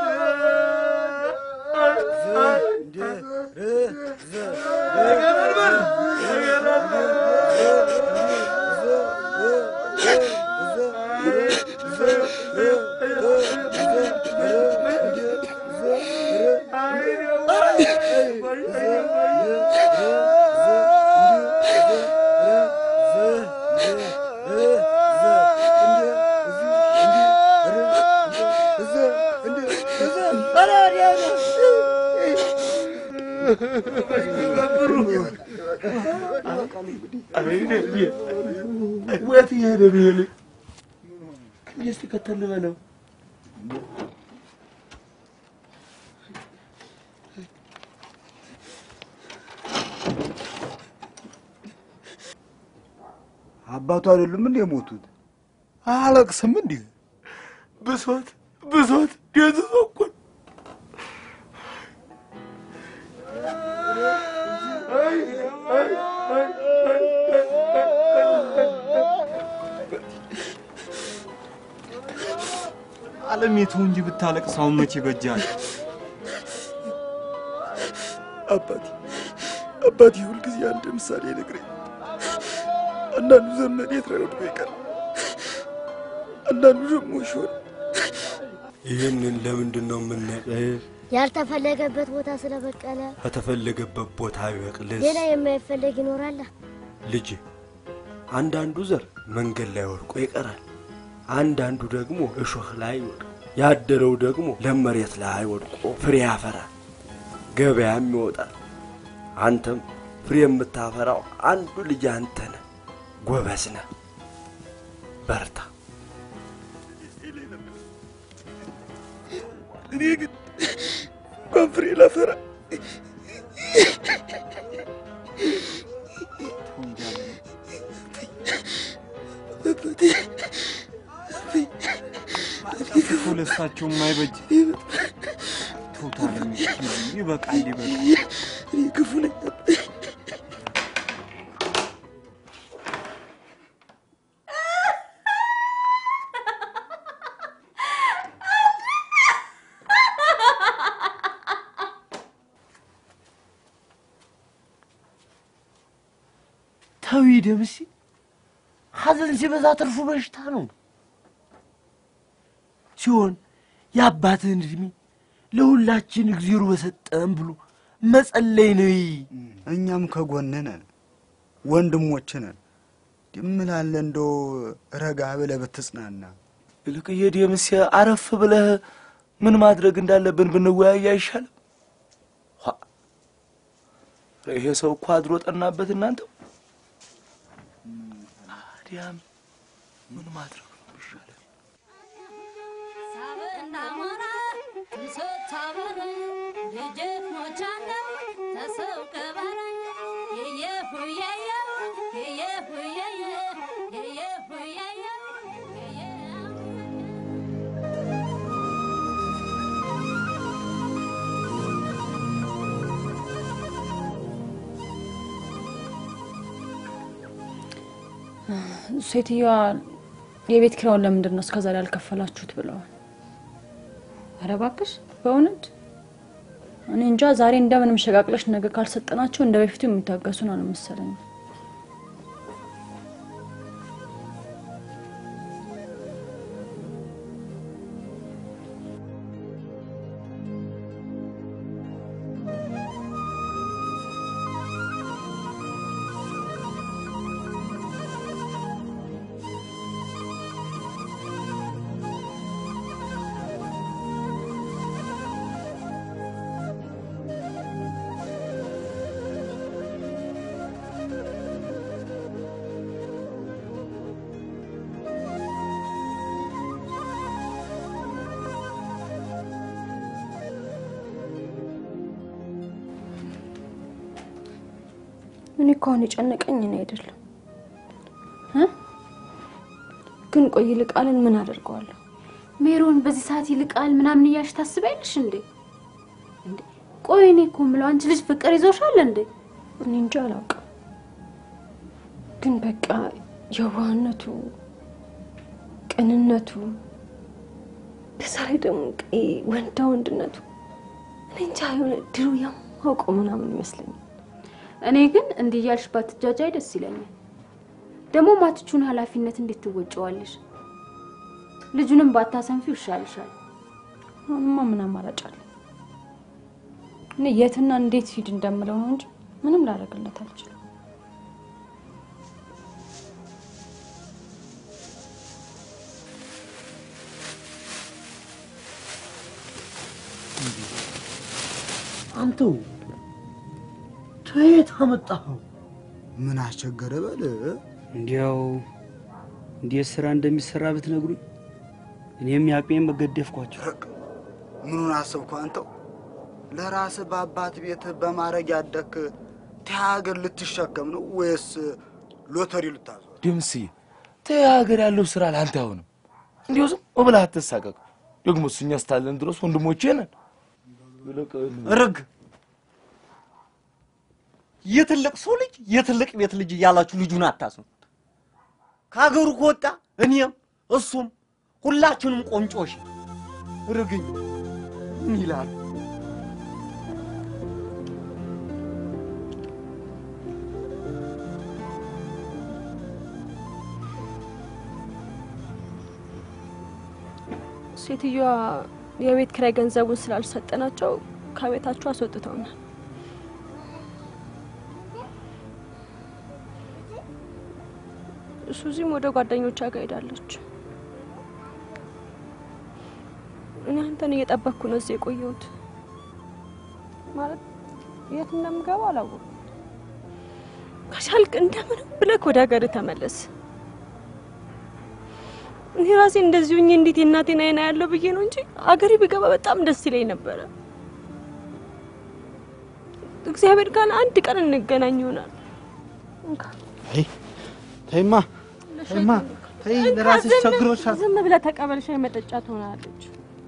ወት እየሄደ ነው ይሄ ልጅ? እስኪ ከተል በለው አባቱ አይደሉም እንዴ የሞቱት? አለቅስም እንዲህ ብሶት ብሶት ደዝዞ እኮ ነው። ዓለም የተው እንጂ ብታለቅስ አሁን መቼ በጃል? አባቴ አባቴ ሁልጊዜ አንድ ምሳሌ ነግረኝ። አንዳንዱ ዘመድ የት ላይ ወድቆ ይቀር፣ አንዳንዱ ደግሞ ሾል ይህንን ለምንድን ነው የምናቀህ? ያልተፈለገበት ቦታ ስለበቀለ ከተፈለገበት ቦታ ቢበቅልስ? ሌላ የማይፈለግ ይኖራል። ልጅ አንዳንዱ ዘር መንገድ ላይ ወድቆ ይቀራል፣ አንዳንዱ ደግሞ እሾህ ላይ ይወድቅ ያደረው ደግሞ ለም መሬት ላይ ወድቆ ፍሬ ያፈራል፣ ገበያም ይወጣል። አንተም ፍሬ የምታፈራው አንዱ ልጅ አንተ ነህ። ጎበዝ ነህ፣ በርታ። እኔ ግን እንኳን ፍሬ ላፈራ ክፉ ለሳቸው የማይበጅ ቶታል ይበቃል፣ ይበቃል። እኔ ክፉ ነኝ። ተዊ ደምሴ፣ ሐዘን ሲበዛ ትርፉ በሽታ ነው ሲሆን የአባትህን እድሜ ለሁላችን እግዜሩ በሰጠን ብሎ መጸለይ ነው። እኛም ከጎንህ ነን፣ ወንድሞችህ ነን። ድምላለ እንደው ረጋ ብለህ ብትጽናና። ይልቅዬ ደምሴ፣ አረፍ ብለህ ምን ማድረግ እንዳለብን ብንወያይ አይሻልም? ኋ፣ ይሄ ሰው እኮ አድሮ ጠናበት። እናንተው ታዲያም ምን ማድረግ ነው የሚሻለው? ሴትዮዋ የቤት ኪራዩን ለምንድን ነው እስከዛሬ ያልከፈላችሁት ብለዋል። ኧረ እባክሽ በእውነት እኔ እንጃ። ዛሬ እንደምንም ሸቃቅለሽ ነገ ካልሰጠናቸው እንደ በፊቱ የሚታገሱን አልመሰለኝ። እኔ እኮ አሁን የጨነቀኝ እኔ አይደለም እ ግን ቆይ ይልቃልን ምን አደርገዋለሁ? ሜሮን በዚህ ሰዓት ይልቃል ምናምን እያልሽ ታስቢያለሽ እንዴ? እንዴ ቆይ እኔ እኮ የምለው አንቺ ልጅ ፍቅር ይዞሻል እንዴ? እኔ እንጃ አላውቅም። ግን በቃ የዋህነቱ፣ ቅንነቱ፣ በዛ ላይ ደግሞ ቀይ ወንዳ ወንድነቱ እኔ እንጃ የሆነ ድሮ የማውቀው ምናምን ይመስለኛል። እኔ ግን እንዲህ እያልሽ ባትጃጃይ ደስ ይለኛል። ደግሞ ማትቹን ኃላፊነት እንዴት ትወጪዋለሽ? ልጁንም ባታሰንፊው ይሻልሻል። አሁንማ ምን አማራጭ አለ? እኔ የትና እንዴት ሂድ እንደምለው ነው እንጂ ምንም ላደርግለት አልችልም። አንተው ከየት አመጣኸው? ምን አስቸገረ በል። እንዲያው እንዴት ስራ እንደሚሰራ ብትነግሩኝ እኔም ያቅሜን መገደፍኳቸው። ምኑን አሰብኩ አንተው? ለራስህ በአባት ቤት በማረግ ያደክ ሀገር ልትሸከም ነው ወይስ ሎተሪ ልታዞር? ድምሴ ተይ፣ ሀገር ያለው ስራ ለአንተ አይሆንም። እንዲሁ ዝም ብለህ አትሳቀቅ። ደግሞ እኛ እስካለን ድረስ ወንድሞቼ ነን። ርግ የትልቅ ሰው ልጅ የትልቅ ቤት ልጅ እያላችሁ ልጁን አታስኑት። ከሀገሩ ከወጣ እኔም እሱም ሁላችንም ቆንጮሽ ርግኝ ምን ይላል? ሴትዮዋ የቤት ኪራይ ገንዘቡን ስላልሰጠናቸው ከቤታቸው አስወጥተውናል። ሱዚም ወደ ጓደኞቿ ጋር ሄዳለች። እኔ አንተን እየጠበቅኩ ነው እዚህ የቆየሁት። ማለት የት እንደምገባ አላወኩም። ከቻልክ እንደምንም ብለህ ወደ ሀገር ተመለስ። እኔ ራሴ እንደዚህ ሆኜ እንዴት የእናቴን አይና ያለው ብዬ ነው እንጂ አገሬ ብገባ በጣም ደስ ይለኝ ነበረ። እግዚአብሔር ካለ አንድ ቀን እንገናኝ ይሆናል። እንካ ተይ ተይማ ተይማ ተይ ለራስሽ ዝም- ቸግሮሻል። ዝም ብለህ ተቀበል። ሻይ መጠጫ ትሆናለች።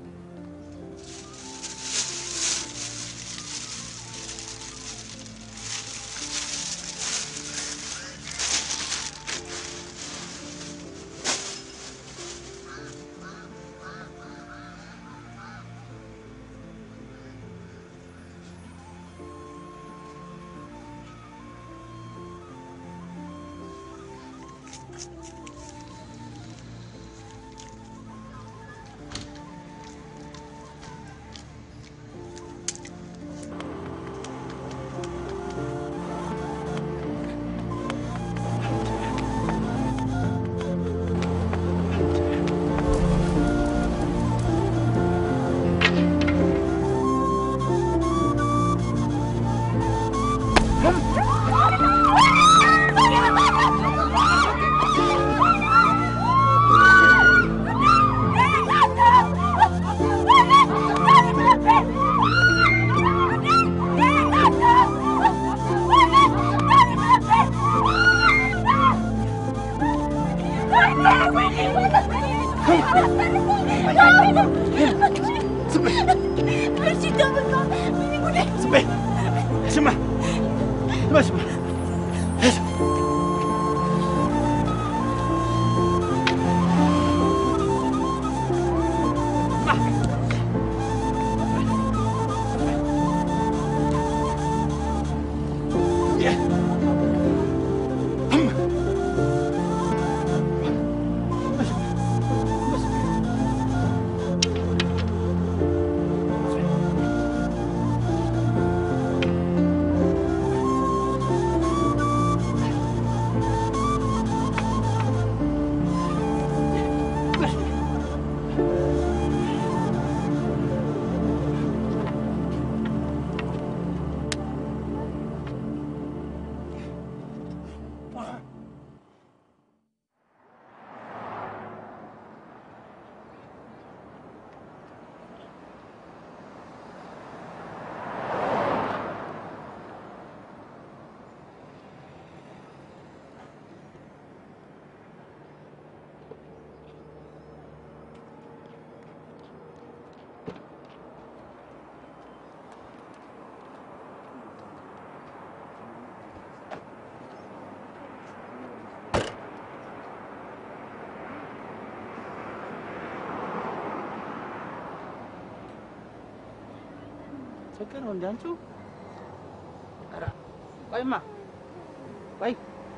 ስማ ስማ ስማ ችግር ነው እንደ አንቺው ኧረ ቆይማ ቆይ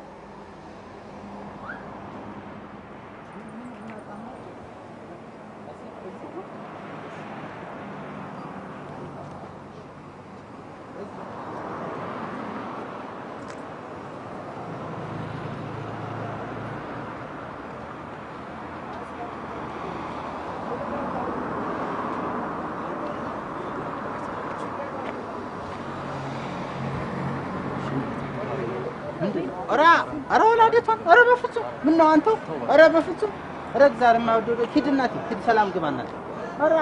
ኧረ ኧረ ወላዴቷን ኧረ በፍጹም ምን ነው አንተው ኧረ በፍጹም ኧረ እግዚአብሔር የማይወደው ሂድ እናቴ ሂድ ሰላም ግባ እናቴ ኧረ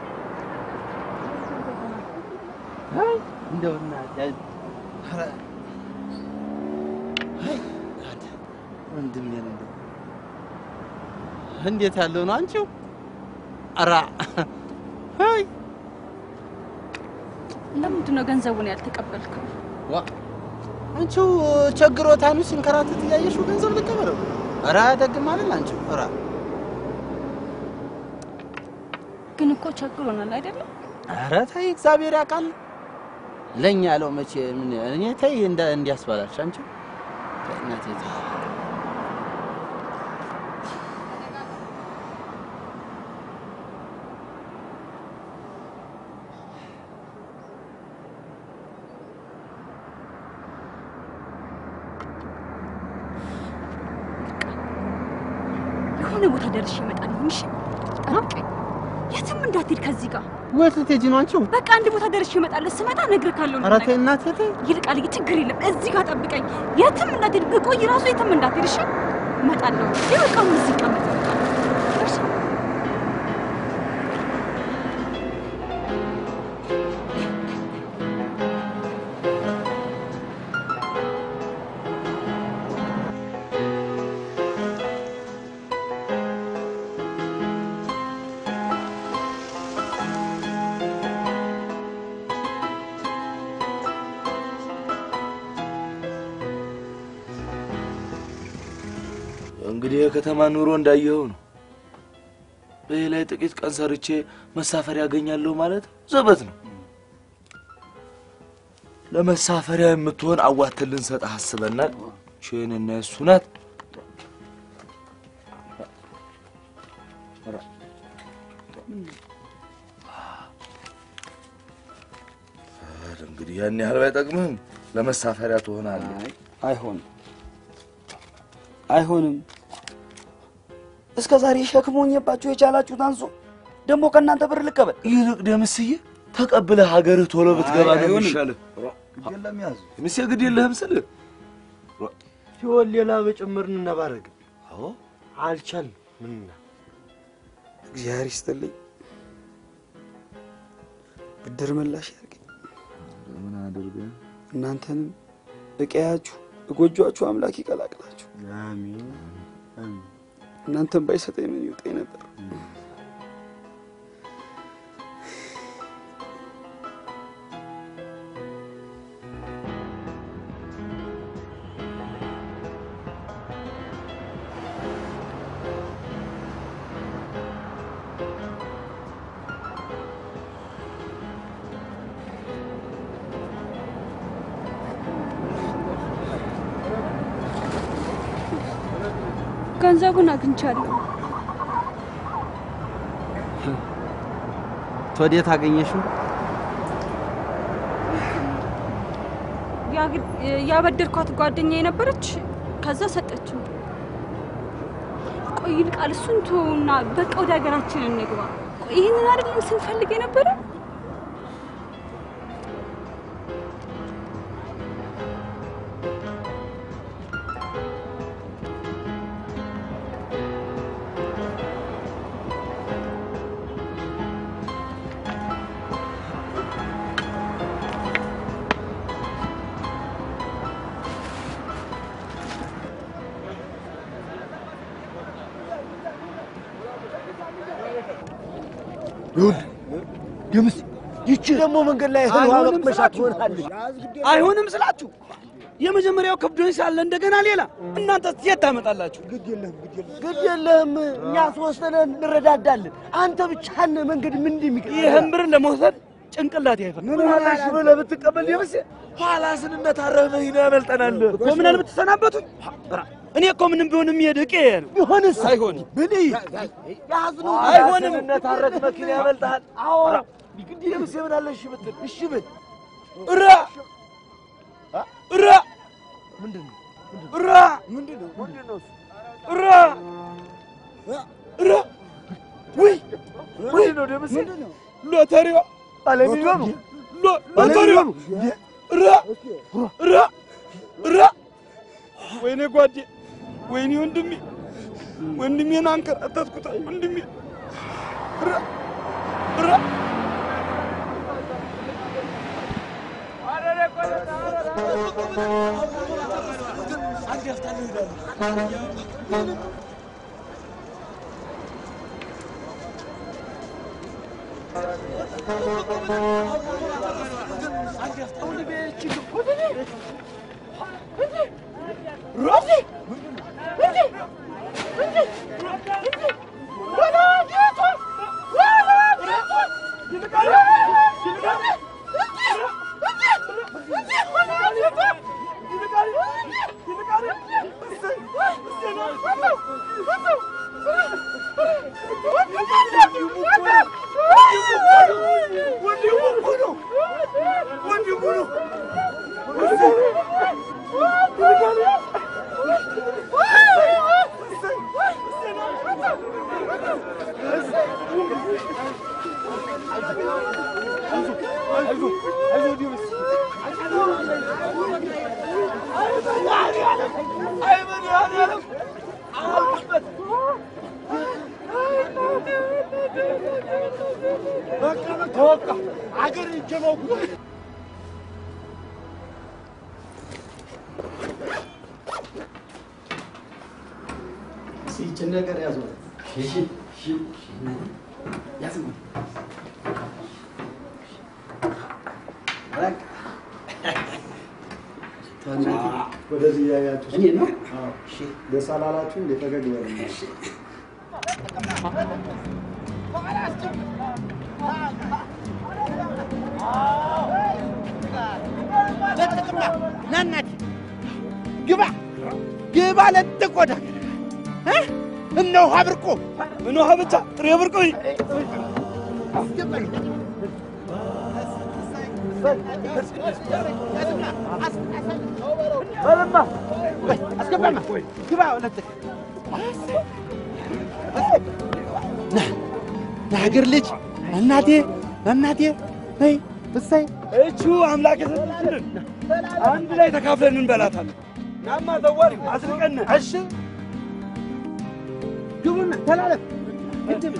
አይ እንደው እናቴ ኧረ አይ እናቴ ወንድሜን እንደው እንዴት ያለው ነው አንቺው ኧረ አይ ለምንድን ነው ገንዘቡን ያልተቀበልከው? ዋ አንቺው ቸግሮታኑ ሲንከራተት እያየሽው ገንዘብ ልቀበለው? ኧረ ደግም አይደል አንቺው? ኧረ ግን እኮ ቸግሮናል አይደለም? ኧረ ተይ እግዚአብሔር ያውቃል። ለኛ ያለው መቼ ምን እኔ ተይ እንደ እንዲያስባላሽ አንቺው ተይ እናቴ ተይ። የሆነ ቦታ ደርሼ እመጣለሁ። እሺ ጠብቀኝ። የትም እንዳትሄድ ከዚህ ጋር ወት ልትሄጂ ነው አንቺው? በቃ አንድ ቦታ ደርሼ እመጣለሁ። ስመጣ እነግርሃለሁ። ኧረ ተይ እናቴ ተይ። ይልቃል፣ ችግር የለም። እዚህ ጋር ጠብቀኝ። የትም እንዳትሄድ፣ ብቆይ ራሱ የትም እንዳትሄድ። እሺ፣ እመጣለሁ። ይህ በቃ አሁን እዚህ ቀመጥ። እሺ እንግዲህ የከተማ ኑሮ እንዳየኸው ነው። በዚህ ላይ ጥቂት ቀን ሰርቼ መሳፈሪያ ያገኛለሁ ማለት ዘበት ነው። ለመሳፈሪያ የምትሆን አዋተን ልንሰጥህ አስበናል። ቼንና እሱ ናት። እንግዲህ ያን ያህል ባይጠቅምህም ለመሳፈሪያ ትሆናለህ። አይሆንም፣ አይሆንም። እስከ ዛሬ ሸክም ሆኜባችሁ የቻላችሁት አንሶ ደግሞ ከእናንተ ብር ልቀበል። ይልቅ ደምስዬ ተቀብለህ ሀገርህ ቶሎ ብትገባ ነው አይሆንም። የሚሻልህ። የለም ያዝ ደምሴ ግድ የለህም ስልህ ሲሆን ሌላ በጭምር እንነባረግ። አዎ አልቻልም። ምንና እግዚአብሔር ይስጥልኝ፣ ብድር ምላሽ ያርገኝ። ምን አድርገህ እናንተንም እቀያችሁ እጎጇችሁ አምላክ ይቀላቅላችሁ። አሜን አሜን። እናንተን ባይሰጠኝ ምን ይውጠኝ ነበር። ገንዘቡን አግኝቻለሁ። ወዴት አገኘሽው? ያግ- ያበደርኳት ጓደኛ የነበረች ከዛ ሰጠችው። ቆይ ይልቃል፣ እሱን ተውና በቃ ወደ ሀገራችን እንግባ። ቆይ ይህንን አይደለም ስንፈልግ የነበረ ይሁን ደምስ ይቺ ደግሞ መንገድ ላይ እህል ውሃ አይሆንም መቅመሻ ስላችሁ። ትሆናለች። አይሆንም ስላችሁ የመጀመሪያው ከብዶኝ ሳለ እንደገና ሌላ እናንተ የት ታመጣላችሁ? ግድ የለህም ግድ የለህም ግድ የለህም። እኛ ሶስት ነን እንረዳዳለን። አንተ ብቻህን መንገድ ምን እንደሚቀር ይህን ብር ለመውሰድ ጭንቅላት ያይፈል ምን ሆነሽ ብለህ ብትቀበል ደምሴ ኋላ ስንነታረህ ይነ ያመልጠናል እኮ ምን አለ ብትሰናበቱኝ። እኔ እኮ ምንም ቢሆን የሚሄድ እቄ ነው። ቢሆንስ አይሆንም ብል ያዝነው አይሆንም። ስንነታረክ መኪና ያመልጠሃል። አዎ ግድ ደምሴ ምን አለ እሺ ብትል እሺ ብል እራ እራ ምንድን ነው እራ ምንድን ነው ምንድን ነው እራ እራ ውይ ምንድን ነው ደምሴ ሎተሪዋ አለሚሊዮኑ ሎ- ሎተሪዋ እራ እራ እራ ወይኔ ጓዴ ወይኔ ወንድሜ ወንድሜን አንከራተትኩት ወንድሜ እራ እራ What do you want? በቃ በቃ አገር ይጀመው ይችን ነገር ያዙ። እሺ እሺ ያዝ ወደዚህ እያያችሁ እኔ ነው? ደስ አላላችሁ? እንደ ፈገግ በሉ። ለጥቅማ ና እናቴ ግባ ግባ ለጥቅ ወደ እ? እነ ውሃ ብርቆ ምን ውሃ ብቻ ጥሬ ብርቆ በለማ አስገባማ ግባ ለጥቅ ና ለሀገር ልጅ እናቴ እናቴ ይ እሰይ እቹ አምላክ የሰጠችልን አንድ ላይ ተካፍለን እንበላታለን። ናማ ዘዋሪ አስርቀን እሺ ግቡና ተላለፍ ግድም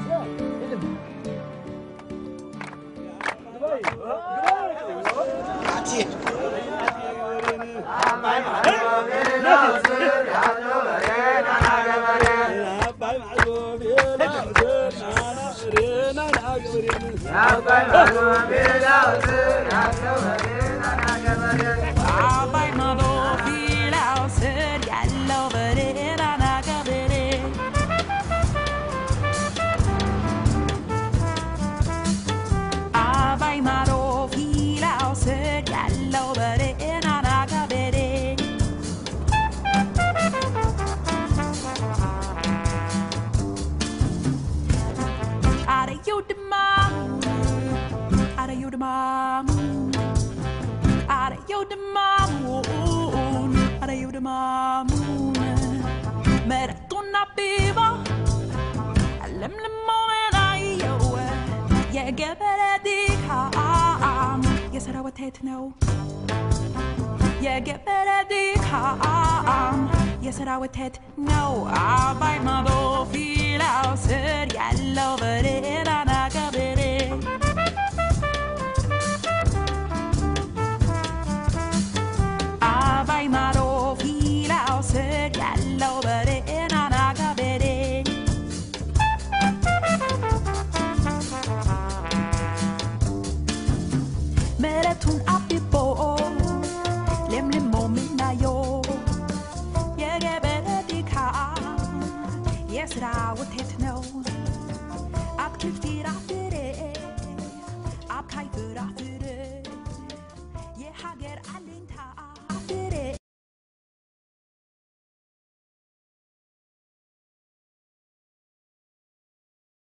የገበሬ ድካም የሰራዊት ሀብት ነው። የገበሬ ድካም የሰራዊት ሀብት ነው። አባይ ማዶ ፊላው ስር ያለው በሬራና ገበሬ አባይ ማዶ ፊላው ስር ያለው በሬራና ገበሬ መሬቱን አብቦ ለምልሞ ምናየው የገበሬ ድካም የስራ ውጤት